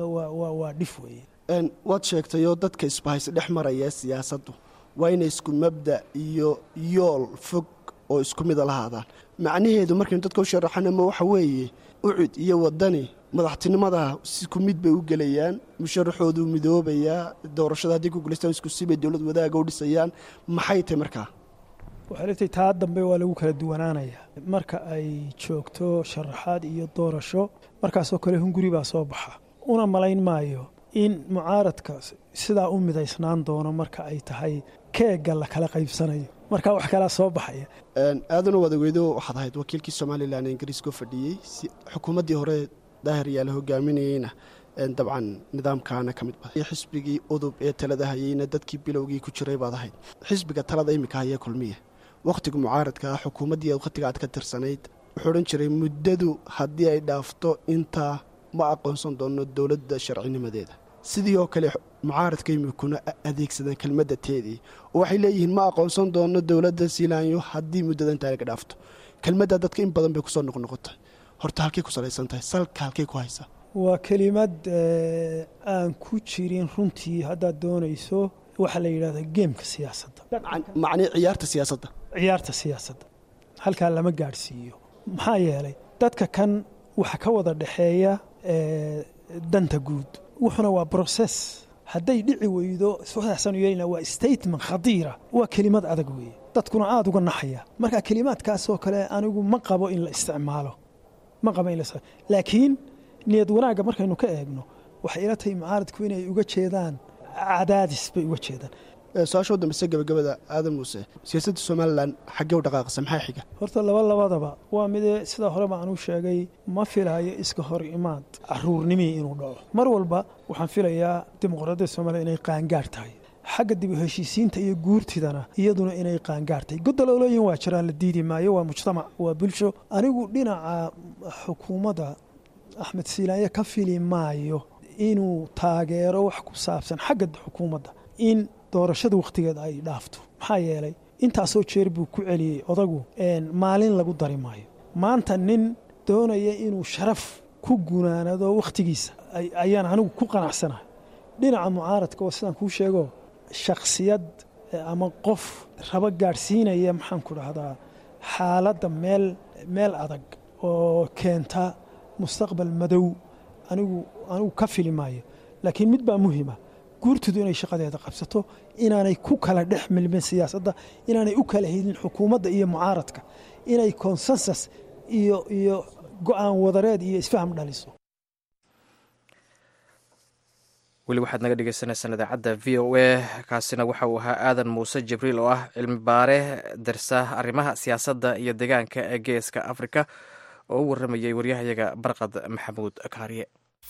waa dhif weeye waad sheegtayoo dadka isbahaysi dhex maraya siyaasaddu waa inay isku mabda iyo yool fog oo isku mida lahaadaan macnaheedu markaynu dadka u sharaxanama waxa weeye ucud iyo wadani madaxtinimada isku mid bay u gelayaan musharaxoodu midoobayaa doorashada haddii ku guulaystaan isku sibay dowlad wadaaga u dhisayaan maxay tahay markaa waxay leetahay taa dambe waa lagu kala duwanaanaya marka ay joogto sharaxaad iyo doorasho markaasoo kale hunguri baa soo baxa una malayn maayo in mucaaradka sidaa u midaysnaan doono marka ay tahay keega la kala qaybsanayo markaa wax kalaa soo baxaya aadana wadaweydo waxaad ahayd wakiilkii somalilan ee ingiriiska fadhiyey xukuumaddii hore daahir yaa la hogaaminayeyna dabcan nidaamkaana ka mid baday xisbigii udub ee talada hayeyna dadkii bilowgii ku jiray baad ahayd xisbiga talada iminka hayee kulmiya wakhtiga mucaaradka ah xukuumaddii wakhtiga aad ka tirsanayd wuxuu odhan jiray muddadu haddii ay dhaafto intaa ma aqoonsan doono dowladda sharcinimadeeda sidii oo kale mucaaradka imikuna adeegsadeen kelmadda teedii oo waxay leeyihiin ma aqoonsan doono dowladda siilaanyo haddii muddada intaa laga dhaafto kelmadda dadka in badan bay kusoo noqnoqotay horta halkay ku salaysan tahay salka halkay ku haysaa waa kelimad aan ku jirin runtii haddaad doonayso waxaa la yidhahdaa geemka siyaasadda macnii ciyaarta siyaasadda ciyaarta siyaasadda halkaa lama gaadhsiiyo maxaa yeelay dadka kan waxa ka wada dhexeeya danta guud wuxuna waa broses hadday dhici weydo waxaasanu yeelina waa statement khadiira waa kelimad adag weeye dadkuna aada uga naxaya marka kelimaadkaasoo kale anigu ma qabo in la isticmaalo ma qabo in la laakiin niyad wanaagga markaynu ka eegno waxay ila tahay mucaaradku inay uga jeedaan cadaadis bay uga jeedaan su-aasha u dambeysa gabagabada aadan muuse siyaasadda somalilan xaggee u dhaqaaqasa maxaa xiga horta laba labadaba waa midee sidaa horeba aan u sheegay ma filayo iska hor imaad caruurnimii inuu dhaco mar walba waxaan filayaa dimuqraadiyadda somaliya inay qaangaar tahay xagga dib u heshiisiinta iyo guurtidana iyaduna inay qaangaar tahay godololooyin waa jiraan la diidi maayo waa mujtamac waa bulsho anigu dhinaca xukuumadda axmed siilaanya ka fili maayo inuu taageero wax ku saabsan xagga xukuumadda in doorashada wakhtigeeda ay dhaafto maxaa yeelay intaasoo jeer buu ku celiyey odagu maalin lagu dari maayo maanta nin doonaya inuu sharaf ku gunaanado wakhtigiisa ayaan anigu ku qanacsanahay dhinaca mucaaradka oo sidaan kuu sheego shakhsiyad ama qof rabo gaadhsiinaya maxaan ku dhahdaa xaaladda meel meel adag oo keenta mustaqbal madow anigu anigu ka fili maayo laakiin mid baa muhima guurtidu inay shaqadeeda qabsato inaanay ku kala dhex milmin siyaasadda inaanay u kala helin xukuumadda iyo mucaaradka inay konsensus iyo iyo go-aan wadareed iyo isfaham dhaliso weli waxaad naga dhegeysaneysaan idaacadda v o a kaasina waxa uu ahaa aadan muuse jibriil oo ah cilmi baare darsa arrimaha siyaasadda iyo deegaanka ee geeska afrika oo u waramayay waryahayaga barqad maxamuud kaariye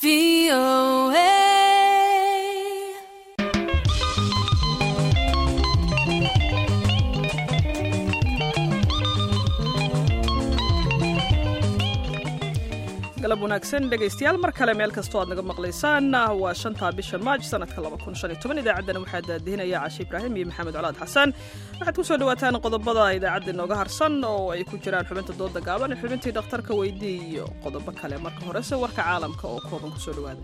galab wanaagsan dhegaystayaal mar kale meel kastoo aad naga maqlaysaan waa shanta bisha maaj sanadka idaacaddana waxaa daadihinaya cashe ibraahim iyo maxamed colaad xasan waxaad ku soo dhawaataan qodobada idaacadda inooga harsan oo ay ku jiraan xubinta dooda gaaban xubintii dhakhtarka weydii iyo qodobo kale marka horese warka caalamka oo kooban kusoo dhawaada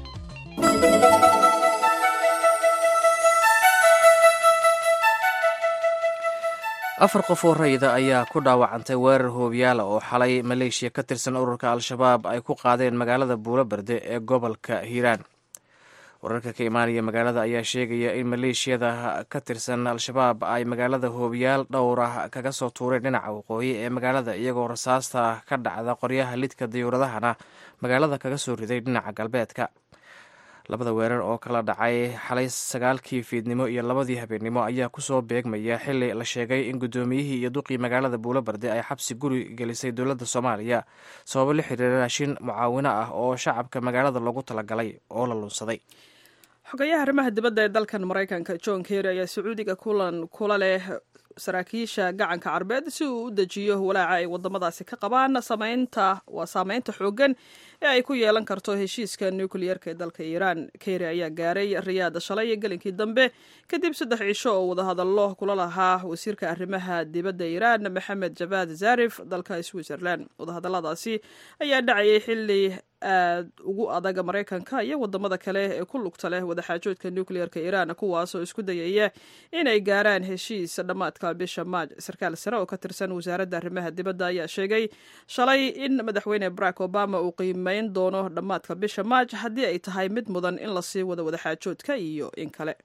afar qof oo rayida ayaa ku dhaawacantay weerar hoobiyaala oo xalay maleeshiya ka tirsan ururka al-shabaab ay ku qaadeen magaalada buulo berde ee gobolka hiiraan wararka ka imaanaya magaalada ayaa sheegaya in maleeshiyada ka tirsan al-shabaab ay magaalada hoobiyaal dhowr ah kaga soo tuureen dhinaca waqooyi ee magaalada iyagoo rasaasta ka dhacda qoryaha lidka dayuuradahana magaalada kaga soo riday dhinaca galbeedka labada weerar oo kala dhacay xalay sagaalkii fiidnimo iyo labadii habeennimo ayaa kusoo beegmaya xili la sheegay in guddoomiyihii iyo duqii magaalada buulo barde ay xabsi guri gelisay dowladda soomaaliya sababo la xiriira raashin mucaawino ah oo shacabka magaalada loogu talagalay oo la lunsaday xogayaha arrimaha dibadda ee dalkan maraykanka john kerry ayaa sacuudiga kulan kula leh saraakiisha gacanka carbeed si uu u dejiyo walaaca ay wadamadaasi ka qabaan samaynta waa saameynta xooggan ee ay ku yeelan karto heshiiska nukliyeerka ee dalka iiraan kerry ayaa gaaray riyaad shalay gelinkii dambe kadib saddex cisho oo wadahadallo kula lahaa wasiirka arrimaha dibadda iiraan maxamed javad zarif dalka switzerland wadahadalladaasi ayaa dhacayay xili aad ugu adaga maraykanka iyo wadamada kale ee ku lugta leh wadaxaajoodka nukliyeerka iiraan kuwaasoo isku dayaya inay gaaraan heshiis dhammaadka bisha maaj sarkaal sare oo ka tirsan wasaaradda arrimaha dibadda ayaa sheegay shalay in madaxweyne barack obama uu qiimeyn doono dhammaadka bisha maaj haddii ay tahay mid mudan in lasii wado wadaxaajoodka iyo in kale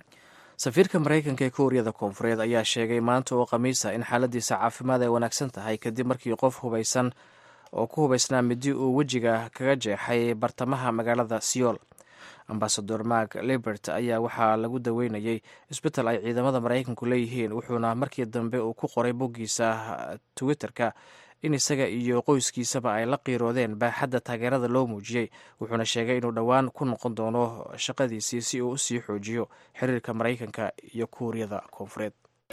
safiirka maraykanka ee kuuriyada koonfureed ayaa sheegay maanta oo khamiisa in xaaladiisa caafimaad ay wanaagsan tahay kadib markii qof hubaysan oo ku hubaysnaa midi uu wejiga kaga jeexay bartamaha magaalada seoul ambasador mark libert ayaa waxaa lagu daweynayay isbetel ay ciidamada maraykanku leeyihiin wuxuuna markii dambe uu ku qoray boggiisa twitter-ka in isaga iyo qoyskiisaba ay la qiiroodeen baaxadda taageerada loo muujiyey wuxuuna sheegay inuu dhowaan ku noqon doono shaqadiisii si uu usii xoojiyo xiriirka maraykanka iyo kuuriyada koonfureed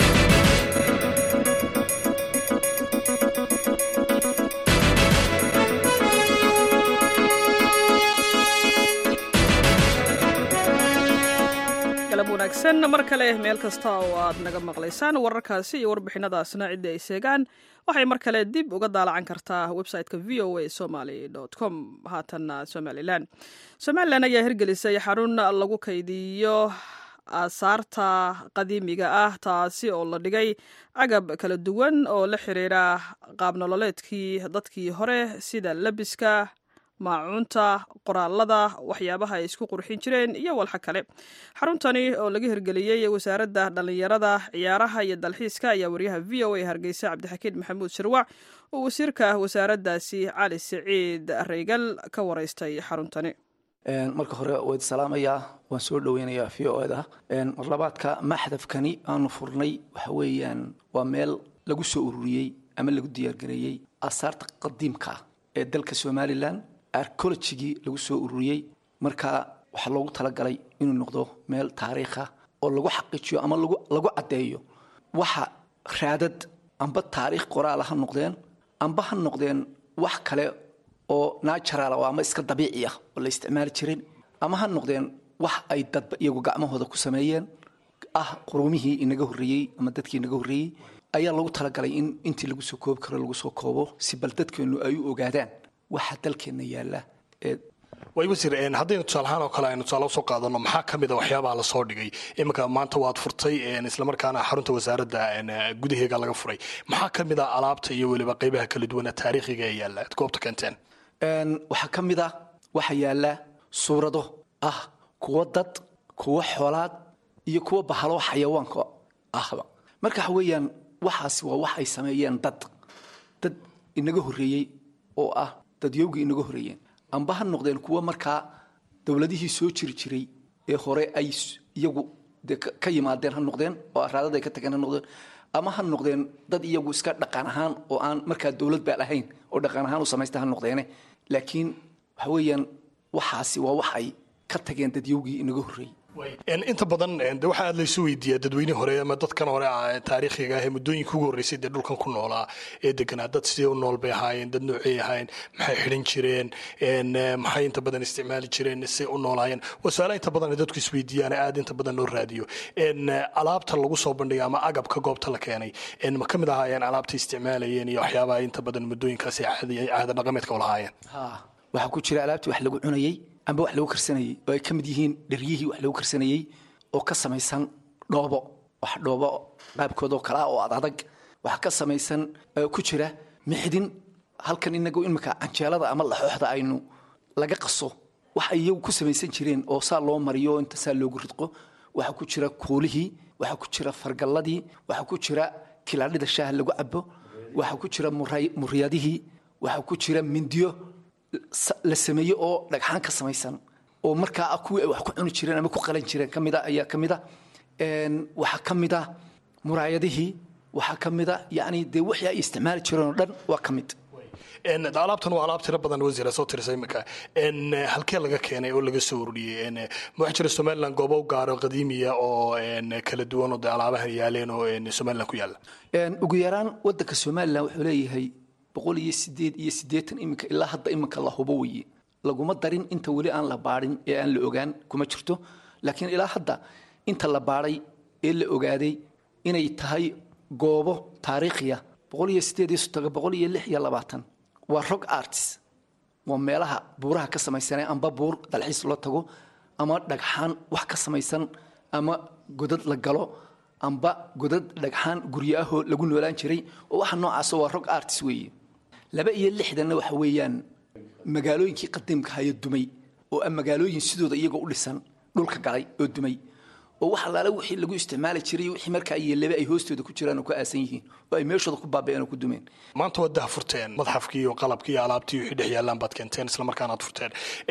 galab wanaagsan mar kale meel kasta oo aad naga maqlaysaan wararkaasi iyo warbixinadaasna cidda ay seegaan waxay mar kale dib uga daalacan kartaa website-ka v o a somaly com haatanna somalilan somalilan ayaa hirgelisay xarun lagu kaydiyo aasaarta qadiimiga ah taasi oo la dhigay agab kala duwan oo la xiriira qaabnololeedkii dadkii hore sida lebiska maacuunta qoraalada waxyaabaha ay isku qurxin jireen iyo walxa kale xaruntani oo laga hirgeliyey wasaaradda dhallinyarada ciyaaraha iyo dalxiiska ayaa waryaha v o a hargeysa cabdixakiin maxamuud shirwac oo wasiirka wasaaraddaasi cali siciid reygal ka wareystay xaruntani marka hore wayd salaamayaa waan soo dhoweynayaa v o da marlabaadka maxdafkani aanu furnay waxa weeyaan waa meel lagu soo ururiyey ama lagu diyaargareeyey aasaarta qadiimka ah ee dalka somalilan arcologigii lagu soo ururiyey marka waxaa loogu talagalay inuu noqdo meel taariikha oo lagu xaqiijiyo ama lagu caddeeyo waxa raadad amba taariikh qoraala ha noqdeen amba ha noqdeen wax kale oo natural oo ama iska dabiici ah oo la isticmaali jirin ama ha noqdeen wax ay dadba iyagu gacmahooda ku sameeyeen ah qurumihii inaga horreeyey ama dadkii inaga horreeyey ayaa lagu talagalay in intii lagu soo koobi karo lagu soo koobo si bal dadkeennu ay u ogaadaan waxa dalkeenna yaalla ee way wasiir haddaynu tusaalahaan oo kale aynu tusaale usoo qaadano maxaa ka mid a waxyaabaha lasoo dhigay iminka maanta waad furtay islamarkaana xarunta wasaaradda gudaheega laga furay maxaa ka mid a alaabta iyo weliba qeybaha kala duwana taariikhiga ee yaalla ad goobta keenteen waxaa ka mid a waxa yaalla suurado ah kuwo dad kuwo xoolaad iyo kuwo bahalo xayawaanka ahba marka waxa weeyaan waxaasi waa wax ay sameeyeen dad dad inaga horreeyey oo ah dadyowgii inaga horreeyeen amba ha noqdeen kuwo markaa dowladihii soo jiri jiray ee hore ay iyagu dee ka yimaadeen ha noqdeen oo araadada ay ka tageen ha noqdeen ama ha noqdeen dad iyagu iska dhaqan ahaan oo aan markaa dowlad baa lahayn oo dhaqan ahaan u samaysta ha noqdeene laakiin waxa weeyaan waxaasi waa wax ay ka tageen dadyowgii inaga horreeyey inta badan de waxaa aad laysu weydiiyaa dadweynihii hore ama dadkan hore taariikhiga ah ee muddooyinka ugu horreysay dee dhulkan ku noolaa ee deganaa dad sidee u nool bay ahaayeen dad noocey ahaayeen maxay xidhan jireen maxay inta badan isticmaali jireen see u noolaayeen waa su-aalaha inta badan dadku isweydiiyaan aad inta badan loo raadiyo alaabta lagu soo bandhigay ama agabka goobta la keenay ma ka mid ahaayeen alaabta isticmaalayeen iyo waxyaabaha inta badan muddooyinkaasi caada dhaqameedka u lahaayeen waxaa ku jira alaabtii wax lagu cunayey amba wax lagu karsanayey oo ay ka mid yihiin dheryihii wax lagu karsanayey oo ka samaysan dhoobo wax dhoobo qaabkoodoo kale ah oo adadag wax ka samaysan ku jira mixdin halkan inagu imika canjeelada ama laxooxda aynu laga qaso wax ay iyagu ku samaysan jireen oo saa loo mariyo oo inta saa loogu ridqo waxaa ku jira kuulihii waxaa ku jira fargalladii waxaa ku jira kilaadhida shaaha lagu cabo waxaa ku jira muryadihii waxaa ku jira mindiyo la sameeye oo dhagxaan ka samaysan oo markaa kuwii ay wax ku cuni jireen ama ku qalan jireen kamida ayaa ka mida waxaa ka mida muraayadihii waxaa ka mida yani dee wixii ay isticmaali jireen oo dhan waa ka mid alaabtan waa alaab tiro badan wasiira soo tirisa imika halkee laga keenay oo laga soo ururiyey ma waxaa jira somaliland goobo u gaaro qadiimiya oo kala duwan oo dee alaabahan yaaleen oo somaliland ku yaalla ugu yaraan wadanka somaliland wuxuu leeyahay boqol iyo sideed iyo siddeetan iminka ilaa hadda iminka la hubo weye laguma darin inta weli aan la baadhin ee aan la ogaan kuma jirto laakiin ilaa hadda inta la baadhay ee la ogaaday inay tahay goobo taariikhiya boqol iyo sideed iyo soddonka boqol iyo lix iyo labaatan waa rog arts waa meelaha buuraha ka samaysanee amba buur dalxiis loo tago ama dhagxaan wax ka samaysan ama godad la galo amba godad dhagxaan guryo ahoo lagu noolaan jiray oo waxa noocaasa waa rog arts weeye laba iyo lixdanna waxa weeyaan magaalooyinkii qadiimka haya dumay oo ah magaalooyin sidooda iyagoo u dhisan dhulka galay oo dumay oo wax allaale wixii lagu isticmaali jiray wixii markaa yeelaba ay hoostooda ku jiraan oo ku aasan yihiin oo ay meeshooda ku baaba'een oo ku dumeen maanta waad daha furteen madxafkii iyo qalabkii iyo alaabtii wixii dhex yaallaan baad keenteen isla markaana aad furteen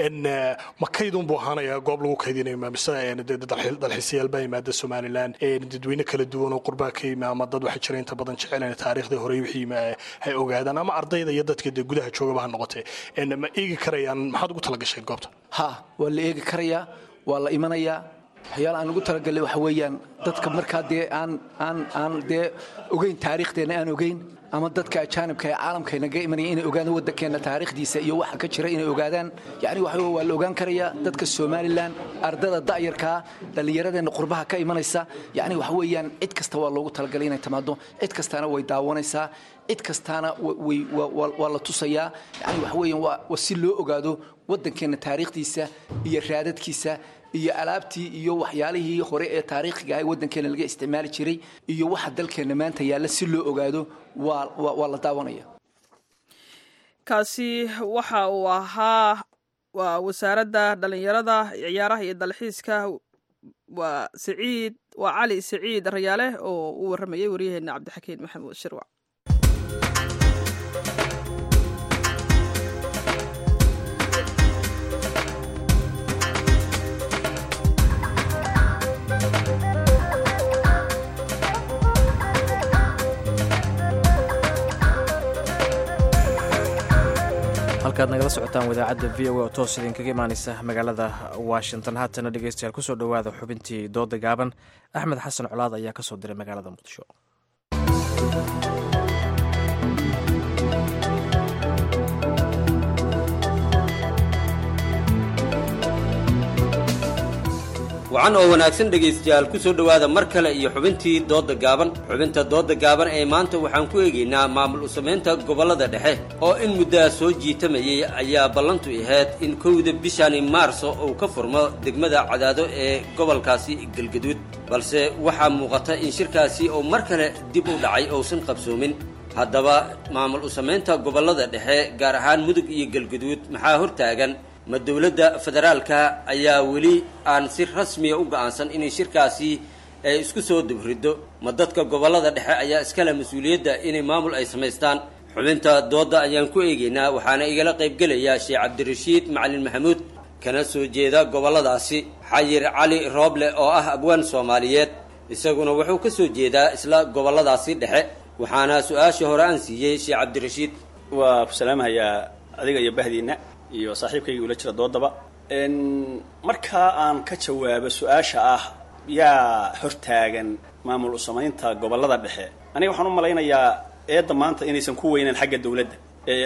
ma kaydun buu ahaanayaa goob lagu kaydinayo mise dalxiisayaal baa yimaada somaliland dadweyne kala duwan oo qurbaa ka yimi ama dad waxaa jira inta badan jecel taariikhdii hore wixii ay ogaadaan ama ardayda iyo dadka dee gudaha joogaba ha noqotee ma eegi karayaan maxaad ugu talagasheen goobta ha waa la eegi karayaa waa la imanayaa waxyaala aan ugu talagalay waxa weeyaan dadka markaa dee aan aan aan dee ogeyn taariikhdeenna aan ogeyn ama dadka ajaanibka ee caalamka naga imanaya inay ogaadaan waddankeenna taariikhdiisa iyo waxa ka jira inay ogaadaan yacni waxa waa la ogaan karayaa dadka somalilan ardada da'yarkaa dhallinyaradeenna qurbaha ka imanaysa yacni waxa weeyaan cid kasta waa loogu talagalay inay timaado cid kastaana way daawanaysaa cid kastaana way waa la tusayaa yacni waxa weeyaan waa waa si loo ogaado waddankeenna taariikhdiisa iyo raadadkiisa iyo alaabtii iyo waxyaalihii hore ee taariikhiga ah waddankeena laga isticmaali jiray iyo waxa dalkeenna maanta yaalla si loo ogaado waa waa la daawanaya kaasi waxa uu ahaa waa wasaaradda dhallinyarada ciyaaraha iyo dalxiiska waa saciid waa cali saciid rayaale oo u warramayay waryaheena cabdixakiin maxamuud shirwac halkaad nagala socotaan wadaacadda v o a oo toos idinkaga imaaneysa magaalada washington haatana dhegeystayaal kusoo dhowaada xubintii dooda gaaban axmed xasan colaad ayaa kasoo diray magaalada muqdisho wacan oo wanaagsan dhegaystayaal ku soo dhowaada mar kale iyo xubintii doodda gaaban xubinta doodda gaaban ee maanta waxaan ku eegaynaa maamul u-samaynta gobollada dhexe oo in muddaa soo jiitamayay ayaa ballantu ahayd in kowda bishani maarso uu ka furmo degmada cadaado ee gobolkaasi galgaduud balse waxaa muuqata in shirkaasi oo mar kale dib u dhacay uusan qabsoomin haddaba maamul u-samaynta gobollada dhexe gaar ahaan mudug iyo galgaduud maxaa hortaagan ma dowladda federaalka ayaa weli aan si rasmiya u go'aansan inay shirkaasi ay isku soo dubriddo ma dadka gobollada dhexe ayaa iskale mas-uuliyadda inay maamul ay samaystaan xubinta doodda ayaan ku eegaynaa waxaana igala qaybgelaya sheekh cabdirashiid macalin maxamuud kana soo jeeda gobolladaasi xayir cali rooble oo ah abwaan soomaaliyeed isaguna wuxuu ka soo jeedaa isla gobolladaasi dhexe waxaana su-aashii hore aan siiyey sheekh cabdirashiid waa ku salaamahayaa adiga iyo bahdiina iyo saaxiibkayga ula jira doodaba markaa aan ka jawaabo su-aasha ah yaa hortaagan maamul usamaynta gobollada dhexe aniga waxaan u malaynayaa eedda maanta inaysan ku weynan xagga dawladda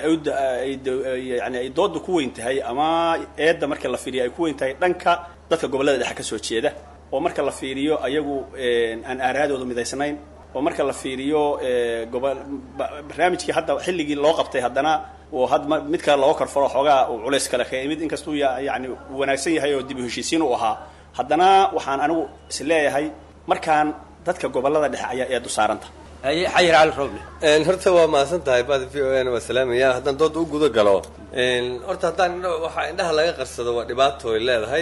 yani ay dooda ku weyn tahay ama eedda marka la fiiriyo ay ku weyn tahay dhanka dadka gobollada dhexe ka soo jeeda oo marka la fiiriyo ayagu aan aaraadooda midaysnayn oo marka la fiiriyo gobo barnaamijkii hadda xilligii loo qabtay haddana oo had mid kale looga korfalo xoogaa uu culays kale ka imid inkastuu yani wanaagsan yahay oo dib u heshiisiin u ahaa haddana waxaan anigu is leeyahay markaan dadka gobollada dhexe ayaa eedu saaranta xayir cali roble horta waa mahadsan tahay bada v o n waa salaamaya haddaan dooda u guda galo horta haddaan waxaa indhaha laga qarsado waa dhibaato ay leedahay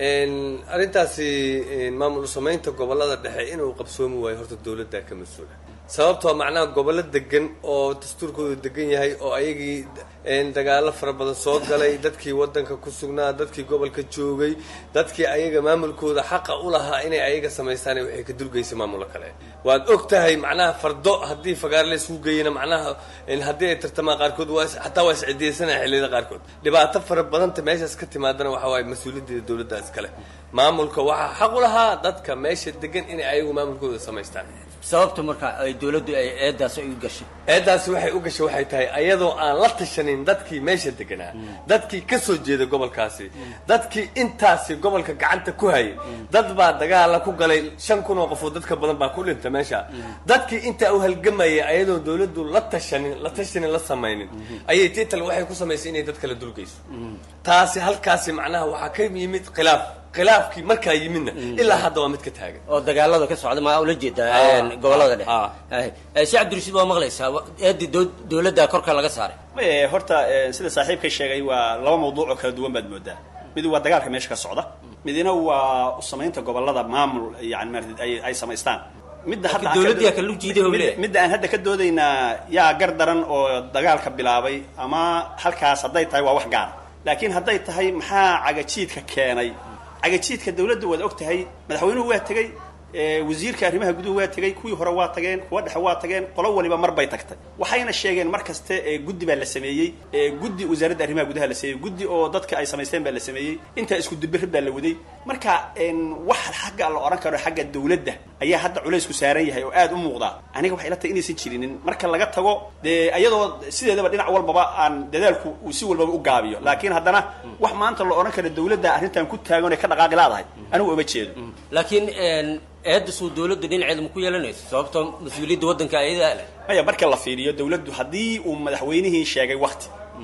arrintaasi maamul samaynta gobollada dhexe inuu qabsoomi waayo horta dawladdaa ka mas-uula sababtoo macnaha gobollo degan oo dastuurkoodu degan yahay oo ayagii dagaalo fara badan soo galay dadkii wadanka ku sugnaa dadkii gobolka joogay dadkii ayaga maamulkooda xaqa u lahaa inay ayaga samaystaan waxay ka dulgeysa maamulo kale waad og tahay macnaha fardo haddii fagaar la isugu geeyana macnaha haddii ay tartamaan qaarkood waa xataa waa iscidiyeysanaya xilliyada qaarkood dhibaato fara badanta meeshaas ka timaadana waxa waaye mas-uuliyaddeeda dawladda iskale maamulka waxaa xaq u lahaa dadka meesha degan inay ayagu maamulkooda samaystaan sababta marka ay dawladdu ay eedaas ay u gashay eedaasi waxay u gashay waxay tahay ayadoo aan la tashanin dadkii meesha deganaa dadkii ka soo jeeda gobolkaasi dadkii intaasi gobolka gacanta ku hayay dad baa dagaala ku galay shan kun oo qofood dadka badan baa ku dhinta meesha dadkii intaa u halgamayay ayadoo dawladdu la tashanin la tashanin la samaynin ayay tital waxay ku samaysay inay dad kala dulgeyso taasi halkaasi macnaha waxaa ka yimid khilaaf khilaafkii markaa yimidna ilaa hadda waa mid ka taagan oo dagaalada ka socda maa ula jeedaa gobollada dhexe sheekh cabdirashiid waa maqlaysaa eeddi dawladda korka laga saaray horta sida saaxiibkay sheegay waa laba mawduuc oo kala duwan baad moodaa mid waa dagaalka meesha ka socda midina waa usamaynta gobollada maamul yani maarata ay ay samaystaan midda dawladdiyaa kala jiiday oo leeyahay midda aan hadda ka doodaynaa yaa gar daran oo dagaalka bilaabay ama halkaas hadday tahay waa wax gaara laakiin hadday tahay maxaa cagajiidka keenay cagajiidka dawladda waad og tahay madaxweynuhu waa tegey wasiirka arrimaha guduhu waa tegey kuwii hore waa tageen kuwa dhexe waa tageen qolo waliba mar bay tagtay waxayna sheegeen mar kaste guddi baa la sameeyey guddi wasaaradda arrimaha gudaha la sameeyey guddi oo dadka ay samaysteen baa la sameeyey intaa isku dubirrid baa la waday marka wax xagga la odhan karo xagga dawladda ayaa hadda culaysku saaran yahay oo aad u muuqda aniga waxay la tahay inaysan jirinin marka laga tago dee iyadoo sideedaba dhinac walbaba aan dadaalku uu si walbaba u gaabiyo laakiin haddana wax maanta la odhan karo dawladda arrintan ku taagan ee ka dhaqaaqi laadahay anigu uma jeedo laakiin eedda suu dawladda dhinaceeda ma ku yeelanayso sababtoo mas-uuliyadda waddanka ayadaa leh maya marka la fiiriyo dawladdu haddii uu madaxweynihii sheegay wakti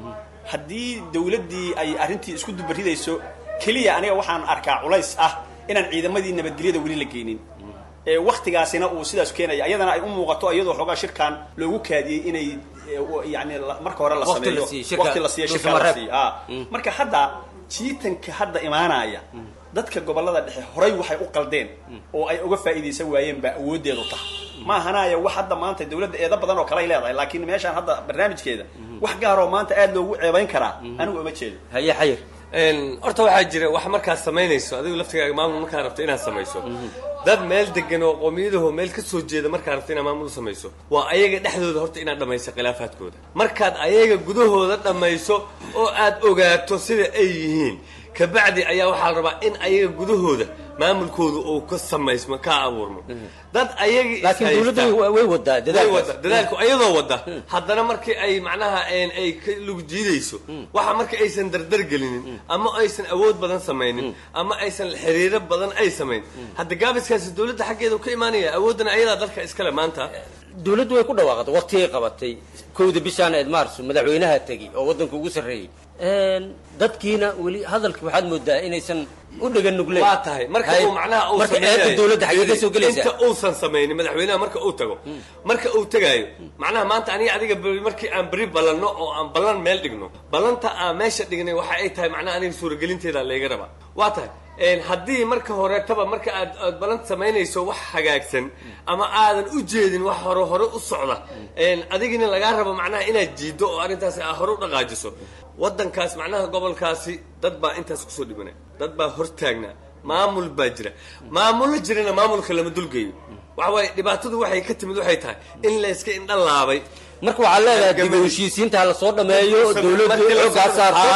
haddii dawladdii ay arrintii isku dubaridayso keliya aniga waxaan arkaa culays ah inaan ciidamadii nabadgelyada weli la geynin waktigaasina uu sidaas keenaya ayadana ay u muuqato iyadoo xoogaa shirkan loogu kaadiyey inay yani marka hore la sameeyo waqti la siiyo shirka la siiyo marka hadda jiitanka hadda imaanaya dadka gobollada dhexe horay waxay u qaldeen oo ay uga faa'iidaysan waayeen baa awooddeedu tahay ma ahanaya wax hadda maanta dawladda eedo badan oo kale ay leedahay laakiin meeshaan hadda barnaamijkeeda wax gaaroo maanta aad loogu ceebayn karaa anigu uma jeedo haye xayir horta waxaa jira wax markaad samaynayso adigu laftigaaga maamul markaad rabto inaad samayso dad meel degan oo qoomiyadaho meel ka soo jeeda markaad rabto inaad maamul samayso waa ayaga dhexdooda horta inaad dhammayso khilaafaadkooda markaad ayaga gudahooda dhammayso oo aad ogaato sida ay yihiin kabacdi ayaa waxaa la rabaa in ayaga gudahooda maamulkooda uu ka samaysmo ka abuurmo dad ayagii laakiin dawladdu way wadaa dadaalkaas dadaalku ayadoo wada haddana markii ay macnaha ay ka lug jiidayso waxa marka aysan dardar gelinin ama aysan awood badan samaynin ama aysan xiriiro badan ay samayn hadda gaabiskaasi dawladda xaggeeda ka imaanaya awooddana ayadaa dalka iskale maanta dawladdu way ku dhawaaqday waqtigay qabatay kowda bishaan eed maarso madaxweynaha tegi oo waddanka ugu sarreeyey dadkiina weli hadalka waxaad moodaa inaysan u dhagan nugleen waa tahay marka uu macnaha uu marka eedda dawladda xagee ka soo gelaysaa inta uusan samaynin madaxweynaha marka uu tago marka uu tagaayo macnaha maanta aniga adiga beri markii aan beri ballanno oo aan ballan meel dhigno ballanta aan meesha dhignay waxa ay tahay macnaha aniga suuragelinteeda layga rabaa waa tahay haddii marka horetaba marka aad aad ballan samaynayso wax hagaagsan ama aadan u jeedin wax hore hore u socda adigina lagaa rabo macnaha inaad jiiddo oo arrintaasi aa hore u dhaqaajiso waddankaas macnaha gobolkaasi dad baa intaas kusoo dhimanay dad baa hortaagnaa maamul baa jira maamullo jirana maamulka lama dulgeeyo waxa waaye dhibaatadu waxay ka timid waxay tahay in la iska indha laabay marka waxaa leedahay dib u heshiisiinta hala soo dhameeyo dowladdu xoogaa saarto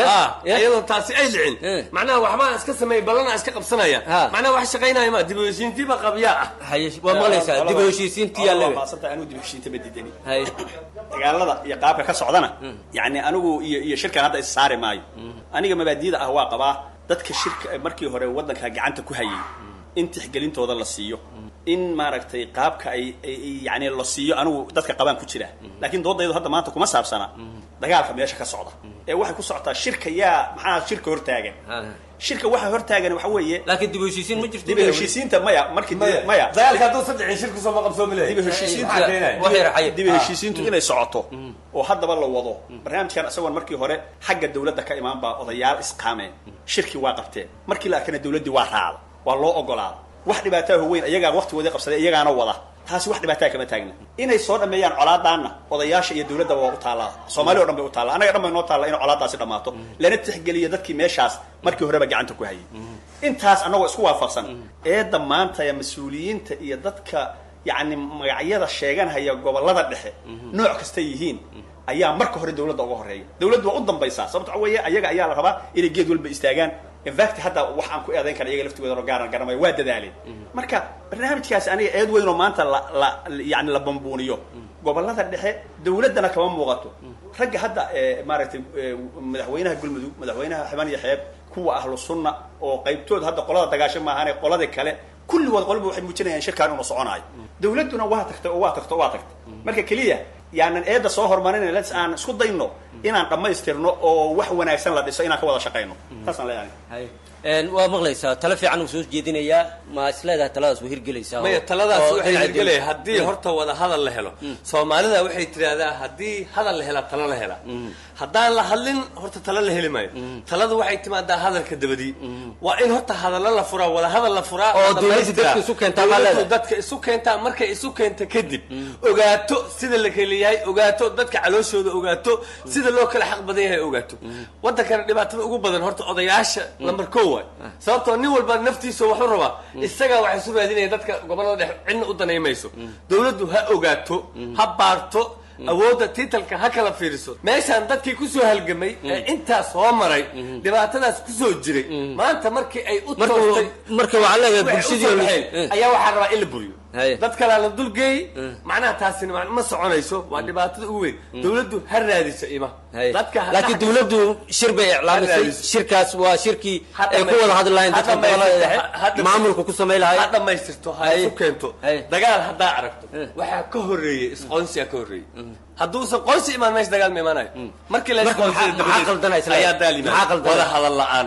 iyadoo taasi ay dhicin macnaha waxbaa iska sameeyay ballana iska qabsanaya macnaha wax shaqaynaya ma dib u heshiintiiba qabyaa ah waa maqlaysaa dib u heshiisiintii yaa leedahay maasanta anigu dib u heshiinta ma diidani dagaalada iyo qaabka ka socdana yacni anigu iyo iyo shirkan hadda is saari maayo aniga mabaadiyada ah waa qabaa dadka shirka markii hore waddanka gacanta ku hayay in tixgelintooda la siiyo in maaragtay qaabka ay yani la siiyo anigu dadka qabaan ku jira laakiin doodaydu hadda maanta kuma saabsana dagaalka meesha ka socda ee waxay ku socotaa shirka yaa maxaa shirka hortaagan shirka waxa hortaagan waxa weeye laakiin dib u heshiisiin ma jirto dib u heshiisiinta maya markii maya dagaalka hadduu saddexin shirku soo maqabsoomi lahay dib u heshiisiinta dib u heshiisiintu inay socoto oo haddaba la wado barnaamijkan isagoon markii hore xagga dawladda ka imaan baa odayaal isqaameen shirkii waa qabteen markii la arkana dawladdii waa raacda waa loo ogolaada wax dhibaataa weyn iyagaa waqtigoodii qabsaday iyagaana wada taasi wax dhibaataa kama taagna inay soo dhameeyaan colaadaanna odayaasha iyo dawladda waa u taallaa soomaali o dhan bay u taallaa annaga dhan bay noo taalla in colaadaasi dhammaato lana tixgeliyo dadkii meeshaas markii horeba gacanta ku hayay intaas annagoo isku waafaqsan eedda maanta ee mas-uuliyiinta iyo dadka yacni magacyada sheeganhaya gobollada dhexe nooc kasta yihiin ayaa marka hore dawladda uga horeeya dawladdu waa u dambaysaa sababto waxa weeye ayaga ayaa la rabaa inay geed walba istaagaan infact hadda wax aan ku eedayn kara iyaga laftigooda gaaran garamayo waa dadaaleen marka barnaamijkaasi aniga eed weyn oo maanta la la yani la bambuuniyo gobollada dhexe dawladdana kama muuqato ragga hadda maaragtay madaxweynaha galmudug madaxweynaha xibaan iyo xeeb kuwa ahlu sunna oo qaybtood hadda qolada dagaasho maahane qolada kale kulligood qoliba waxay muujinayaan shirkaan inuu soconaayo dawladduna waa tagtay oo waa tagtay oo waa tagtay marka keliya yaanan eedda soo hormarin lets aan isku dayno inaan dhammaystirno oo wax wanaagsan la dhiso inaan ka wada shaqayno taasaan leeyahay waa maqlaysaa talo fiican uu soo jeedinayaa ma is leedahay taladaas waa hirgelaysaa maya taladaas waxay hirgelaya haddii horta wada hadal la helo soomaalida waxay tidhaahdaa haddii hadal la helaa talo la helaa haddaan la hadlin horta talo la heli maayo taladu waxay timaadaa hadalka dabadii waa in horta hadallo la furaa wada hadal la furaa oo dawladda dadka isu keentaa baa leedahay dadka isu keentaa markay isu keenta kadib ogaato sida la kala yahay ogaato dadka calooshooda ogaato sida loo kala xaq badan yahay ogaato waddankana dhibaatada ugu badan horta odayaasha lambar ko waay sababtoo nin walba naftiisa waxu rabaa isagaa waxay isu raadinaya dadka gobollada dhex cidna u danaymayso dawladdu ha ogaato ha baarto awoodda tiitalka ha kala fiiriso meeshaan dadkii kusoo halgamay ee intaas soo maray dhibaatadaas kusoo jiray maanta markii ay u toostay marka waxaa leedahay bulshadii ayaa waxaa rabaa in la buriyo dad kalea la dulgeey macnaha taasina ma soconayso waa dhibaatada ugu weyn dawladdu ha raadiso ima laakiin dawladdu shir bay iclaamisay shirkaas waa shirkii ay ku wada hadli lahayn dadka gobolada maamulka ku samay lahay ha dhamaystirto ha isu keento dagaal haddaa aragto waxaa ka horeeyey isqoonsiyaa ka horeeyey hadduusan qoonsi imaan meesha dagaal ma imaanayo markii la ayaa daalimaa wada hadal la-aan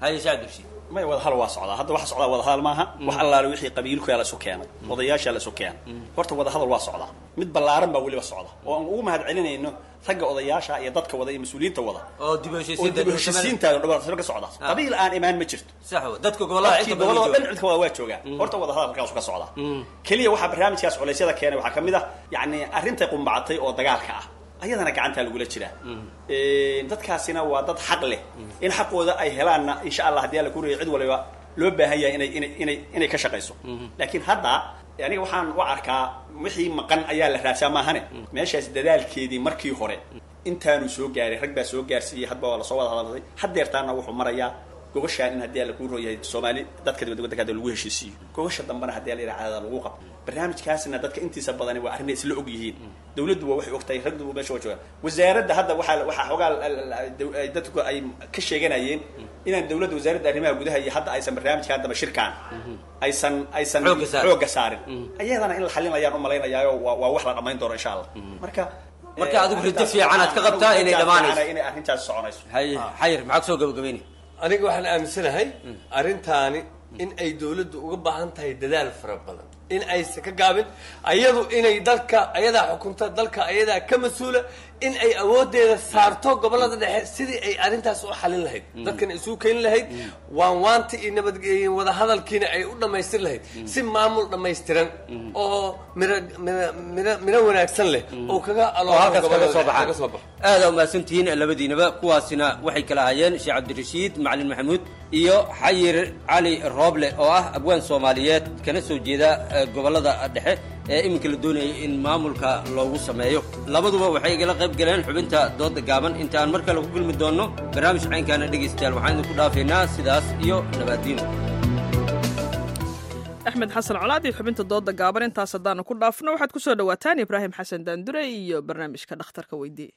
may wada hadal waa socdaa hadda waxa socdaa wada hadal maaha wax allaale wixii qabiilkuyaa la isu keenay odayaashaa la isu keenay horta wada hadal waa socdaa mid ballaaran baa weliba socda oo aan ugu mahad celinayno ragga odayaasha iyo dadka wada iyo mas-uuliyiinta wada oo dib u heshiisiinta ka socda qabiil aan imaan ma jirto dadka gobolada inta gobolada dhan cidka wada waa joogaa horta wada hadal halkaas ka socdaa keliya waxaa barnaamijkaas culeysyada keenay waxaa kamid ah yacni arrintay qumbacatay oo dagaalka ah ayadana gacantaa lagula jiraa dadkaasina waa dad xaq leh in xaqooda ay helaanna insha allah haddii alla kureeya cid waliba loo baahan yahay inay inay inay inay ka shaqayso laakiin hadda aniga waxaan u arkaa wixii maqan ayaa la raadsaa maahane meeshaas dadaalkeedii markii hore intaanu soo gaaray rag baa soo gaarsiiyey hadba waa lasoo wada hadalay haddeertaana wuxuu marayaa gobashaan in haddii alla kuu rooyahay soomaali dadka dibadda waddanka hadda lagu heshiisiiyo gobasha dambena haddii alla yidhaha caadada lagu qabto barnaamijkaasina dadka intiisa badani waa arrin isla og yihiin dawladdu waa waxay ogtahay ragdu meesha waa joogaan wasaaradda hadda waxaa waxaa xoogaa dadku ay ka sheeganayeen inaan dawladda wasaaradda arrimaha gudaha iyo hadda aysan barnaamijkan daba shirkaan aysan aysan xoogga saarin ayadana in la xalinayaan u malaynayaao waa waa wax la dhammayn doono insha allah marka marka adigu riddo fiican aad ka qabtaa inay dhamaanayso inay arrintaas soconayso xayir maxaa kusoo gabagabeynay aniga waxaan aaminsanahay arrintaani in ay dawladdu uga baahan tahay dadaal fara badan in aysan ka gaabin ayadu inay dalka ayadaa xukunta dalka ayadaa ka mas-uula in ay awoodeeda saarto gobolada dhexe sidii ay arrintaas u xalin lahayd dadkan isugu keeni lahayd waan waanta iyo nabad iyo wadahadalkiina ay u dhammaystir lahayd si maamul dhammaystiran oo miro miro miro miro wanaagsan leh oo kaga oo halkaas kaga soo kaga baxaan aada umahadsantihiin labadiinaba kuwaasina waxay kala hayeen sheekh cabdirashiid macalin maxamuud iyo xayir cali rooble oo ah abwaan soomaaliyeed kana soo jeeda eh, gobolada dhexe ee iminka la doonayay in maamulka loogu sameeyo labaduba waxay igala qayb galeen xubinta dooda gaaban inta aan mar kale ku kulmi doonno barnaamij caynkaana dhegaystayaal waxaan idinku dhaafaynaa sidaas iyo nabaadiino axmed xasan colaad iyo xubinta dooda gaaban intaas haddaanu ku dhaafno waxaad ku soo dhowaataan ibraahim xasan daandure iyo barnaamijka dhakhtarka weydii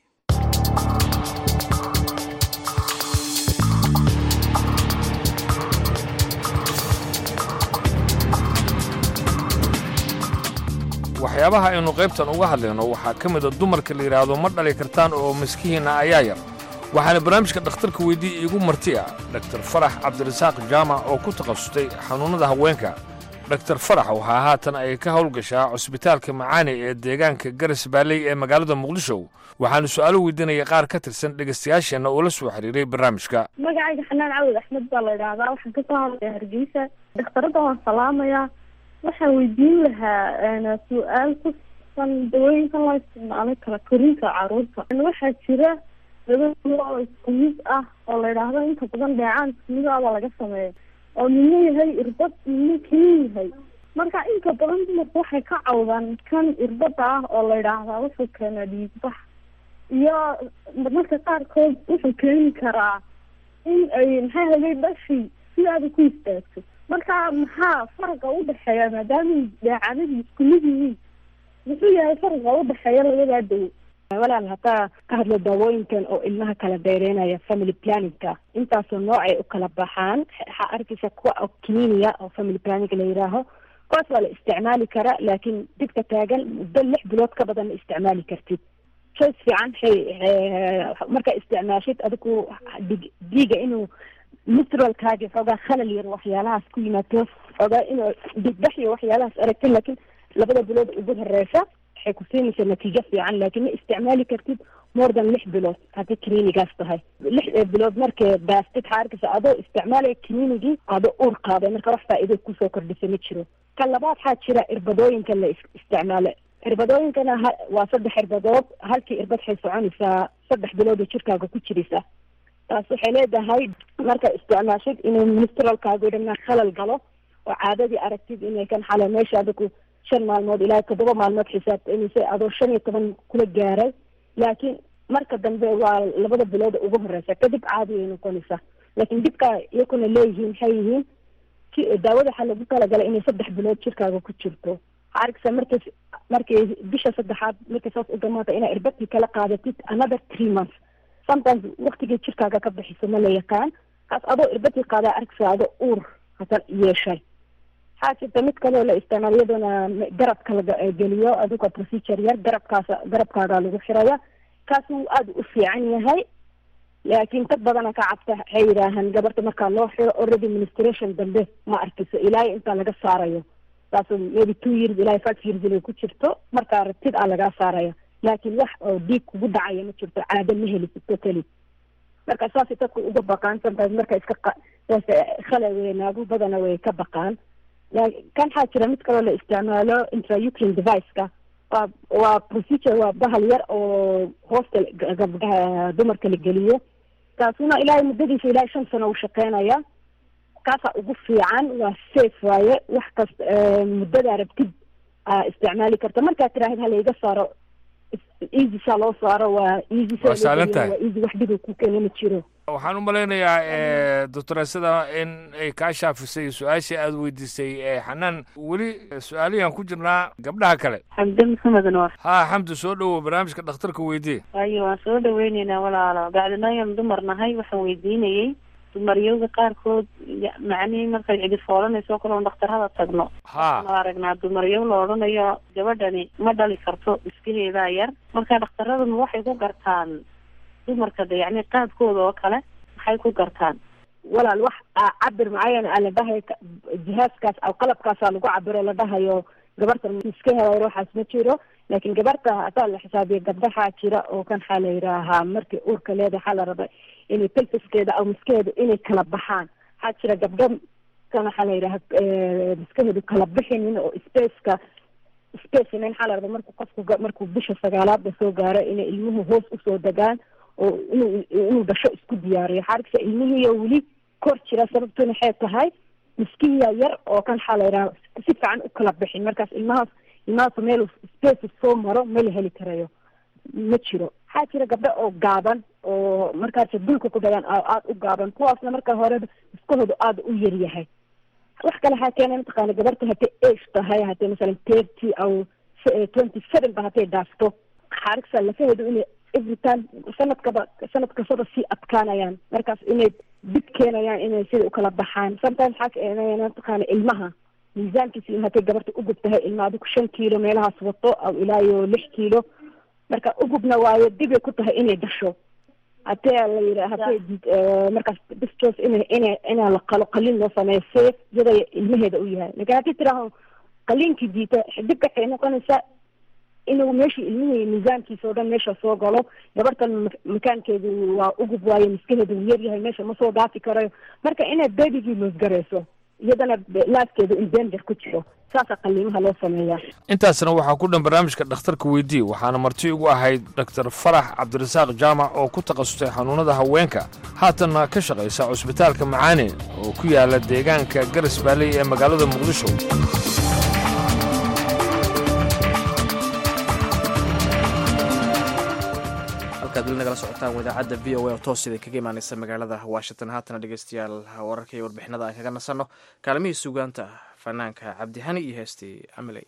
waxyaabaha aynu qaybtan uga hadlayno waxaa ka mid a dumarka la yidhaahdo ma dhali kartaan oo miskihiinna ayaa yar waxaana barnaamijka dhakhtarka weydii iigu marti ah dhaktar farax cabdirasaaq jaamac oo ku takhasustay xanuunnada haweenka dhaktar farax waxaa haatan ay ka howlgashaa cusbitaalka macaani ee deegaanka garas baalley ee magaalada muqdisho waxaanu su'aalo weydiinaya qaar ka tirsan dhegaystayaasheenna oo la soo xiriiray barnaamijka magacayga xanaan cawad axmed baa la idhaahdaa waxaan kasoo hadlaya hargeysa dhakhtarada waan salaamayaa waxaan weydiin lahaa su-aal ku saabsan dawooyinka loo isticmaalay kala korinta caruurta waxaa jira daba oo isku mid ah oo la idhaahdo inta badan dheecaan isku mid ah baa laga sameeya oo midna yahay irbad midna keliya yahay marka inta badan dumarku waxay ka cawdaan kan irbada ah oo la idhaahdaa wuxuu keenaa dhiigbax iyo marmarka qaarkood wuxuu keeni karaa in ay maxaa helay dhashi sidaada ku istaagto marka maxaa faraqa udhexeeya maadaama dheecanadu isku mid yihiin muxuu yahay faraqa udhexeeya labadaa dawo walaal haddaa ka hadlo daawooyinkan oo ilmaha kala dheereynaya family planningka intaasoo noocay u kala baxaan waxaa arkaysa kuwa oo kiniiniya oo family planning la yidhaaho kuwaas waa la isticmaali karaa laakiin dibka taagan muddo lix bilood ka badan ma isticmaali kartid choice fiican hay markaa isticmaashid adigu dig diiga inuu mistralkaagi xoogaa khalal yar waxyaalahaas ku yimaado xoogaa inuu digbax iyo waxyaalahaas aragtin laakiin labada bilood ugu horeysa waxay ku siinaysaa natiijo fiican laakiin ma isticmaali kartid more than lix bilood haddii clinigaas tahay lix bilood markee baastid waxaa arkaysa adoo isticmaalaya clinicii adoo uur qaaday marka wax faa'iido kusoo kordhisa ma jiro ka labaad waxaa jira irbadooyinka la is- isticmaalo irbadooyinkana ha- waa saddex irbadood halkii irbad waxay soconaysaa saddex bilood oo jirkaaga ku jiraysa taas waxay leedahay marka isticmaashid inuu ministralkaagu dhamnaa khalal galo oo caadadii aragtid inay kan xale meesha adigu shan maalmood ilaa toddoba maalmood xisaabtamaysa adoo shan iyo toban kula gaaray laakiin marka dambe waa labada bilood ugu horeysa kadib caadi ay noqonaysaa laakiin dibka iyakuna leeyihiin maxay yihiin ki daawada waxaa lagu talagalay inay saddex bilood jirkaaga ku jirto waxaa arkaysa markay markay bisha saddexaad markay saas u dhamaata inaa irbadkii kala qaadatid another three months sometimes waktigii jirkaaga ka bixiso ma la yaqaan kaas adoo irbadkii qaadaa arkaysa adoo uur hasan yeeshay waxaa jirta mid kaloo la isticmaal iyaduna garabka la geliyo adigoo procedure yar garabkaas garabkaaga lagu xiraya kaas wuu aada u fiican yahay laakiin dad badana ka cabta waxay yidhaahaan gabarta markaa loo xiro already ministration dambe ma arkiso ilaahay intaa laga saarayo taas maybe two years ilaahay five years inay ku jirto markaa rabtid aa lagaa saaraya laakiin wax oo dhiig kugu dhacaya ma jirto caado ma helisid totally marka saasay dadku uga baqaan sometimes marka iska qa- saas khala weynaagu badana way ka baqaan la- kan waxaa jira mid kaloo la isticmaalo intraucrine device-ka waa waa procedure waa bahal yar oo hoosta ga- gabdhaha dumarka la geliyo kaasuna ilaahay muddadiisa ilaahay shan sano uu shaqeynaya kaasaa ugu fiican waa safe waaye wax kasta eh, muddadaa rabtid aa isticmaali karta markaad tiraahid hala iga saaro is- easy saa loo saaro waa easy saa Waa loo sahlan geliyo, tahay. waa easy wax dhiba ku keena ma jiro waxaan u malaynayaa doctoreesada in ay kaa shaafisay su-aashii aada weydiisay ee xanaan weli su-aaliyan ku jirnaa gabdhaha kale xamdi maxamed noor haa xamdi soo dhowow barnaamijka dhakhtarka weydii waayo waan soo dhaweyneynaa walaalo bacdinooyan dumar nahay waxaan weydiinayey dumaryowga qaarkood ya- macnihii markay cidi foolanayso kaloon dhakhtarada tagno haa waxaanu aragnaa dumaryow la odhanayo gabadhani ma dhali karto iskaheedaa yar marka dhakhtaraduna waxay ku gartaan dumarka de yacni qaabkooda oo kale maxay ku gartaan walaal wax aa cabir mucayan aa la dhahayo ka- jihaaskaas aw qalabkaasaa lagu cabiro la dhahayo gabarta miskaheeda yar waxaas ma jiro laakiin gabarta hataa la xisaabiya gabdhaxaa jira oo kan waxaa la yidhaahaa markii uurka leeda waxaa la raba inay pelfiskeeda aw miskaheeda inay kala baxaan waxaa jira gabdho kan waxaa la yidhaha miskaheedu kala bixinin oo spaceka spacena waxaa la raba markuu qofku markuu bisha sagaalaadba soo gaaro inay ilmuhu hoos usoo degaan oo inuu inuu dhasho isku diyaariyo waxaa arkaysa ilmihiiyo weli kor jira sababtuna waxay tahay miskihiya yar oo kan waxaa la yidhaha si fiican u kala bixin markaas ilmahaas ilmahaas meel space soo maro ma la heli karayo ma jiro waxaa jira gabdho oo gaaban oo markaas dulka ku dhagaan aada u gaaban kuwaasna marka hore miskahoodu aada u yar yahay wax kale waxaa keena mataqaana gabarta hadday age tahay hadday masalan thirty aw twenty seven ba hadday dhaafto xaarigsa lafaheedu inay every time sanadkaba sanad kastaba sii adkaanayaan markaas inay dib keenayaan inay sida ukala baxaan sometimes waxaa keenaya mataqaana ilmaha miisaankiisa in hadday gabarta ugub tahay ilma adigu shan kiilo meelahaas wato aw ilaa iyo lix kiilo marka ugubna waayo dibay ku tahay inay dhasho hadee la yidha hadday markaas distos ina ina inaa la qalo qalin loo sameeyo safe iyada ilmaheeda u yahay lakin haddii tiraaho qaliinkii diita dibka waxay noqonaysaa inuu meeshii ilmihii miisaankiisa oo dhan meesha soo galo gabartan makaankeedu waa ugub waayo miskaheedu uu yar yahay meesha ma soo dhaafi karayo marka inaad beebigii loosgarayso iyadana laaskeedu in danger ku jiro saasaa qaliimaha loo sameeyaa intaasna waxaa ku dhan barnaamijka dhakhtarka weydii waxaana marti ugu ahayd doktor farax cabdirasaaq jaamac oo ku takhasustay xanuunada haweenka haatanna ka shaqaysa cusbitaalka macaane oo ku yaala deegaanka garas baaley ee magaalada muqdisho halkaad weli nagala socotaan wadaacadda v o a oo toos sida kaga imaanaysa magaalada washington haatana dhegeystayaal wararka iyo warbixinada aan kaga nasanno kaalmihii sugaanta fanaanka cabdihani iyo heestii amaley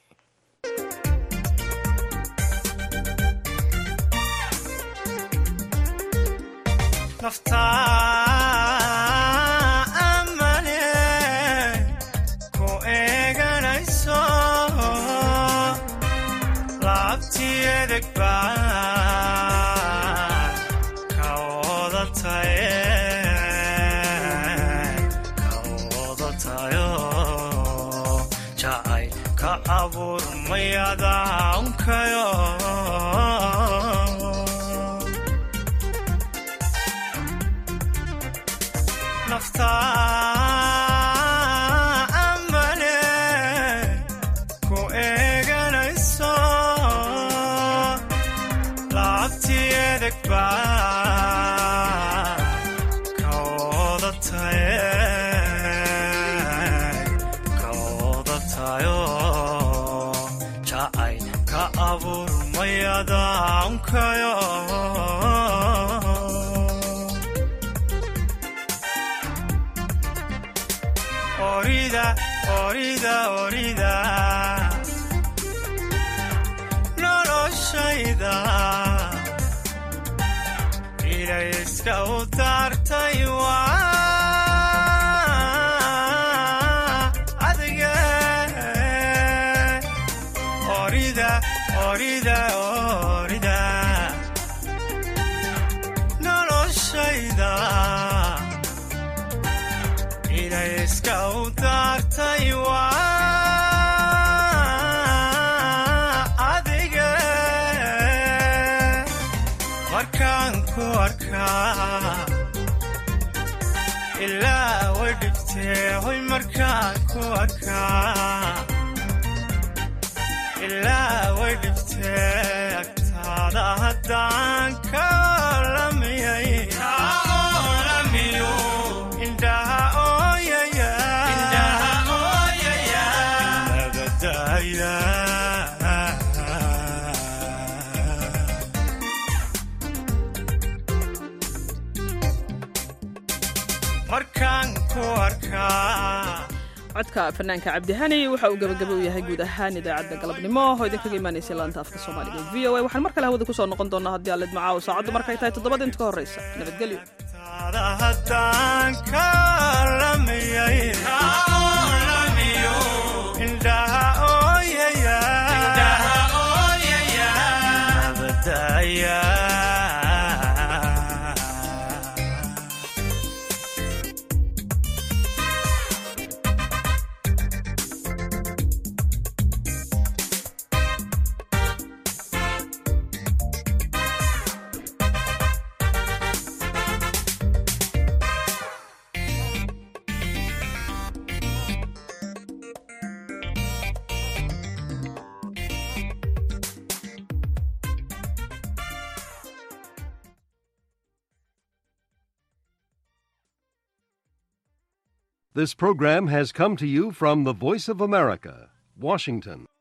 codka fanaanka cabdihani waxa uu gabagaba u yahay guud ahaan idaacadda galabnimo oo idinkaga imaanaysa laanta afka soomaaliga v o a waxaan mar kale hawada kusoo noqon doonaa haddii aalid macaawo saacaddu markay tahay toddobada inta ka horreysa nabadgelyo This program has come to you from the Voice of America, Washington.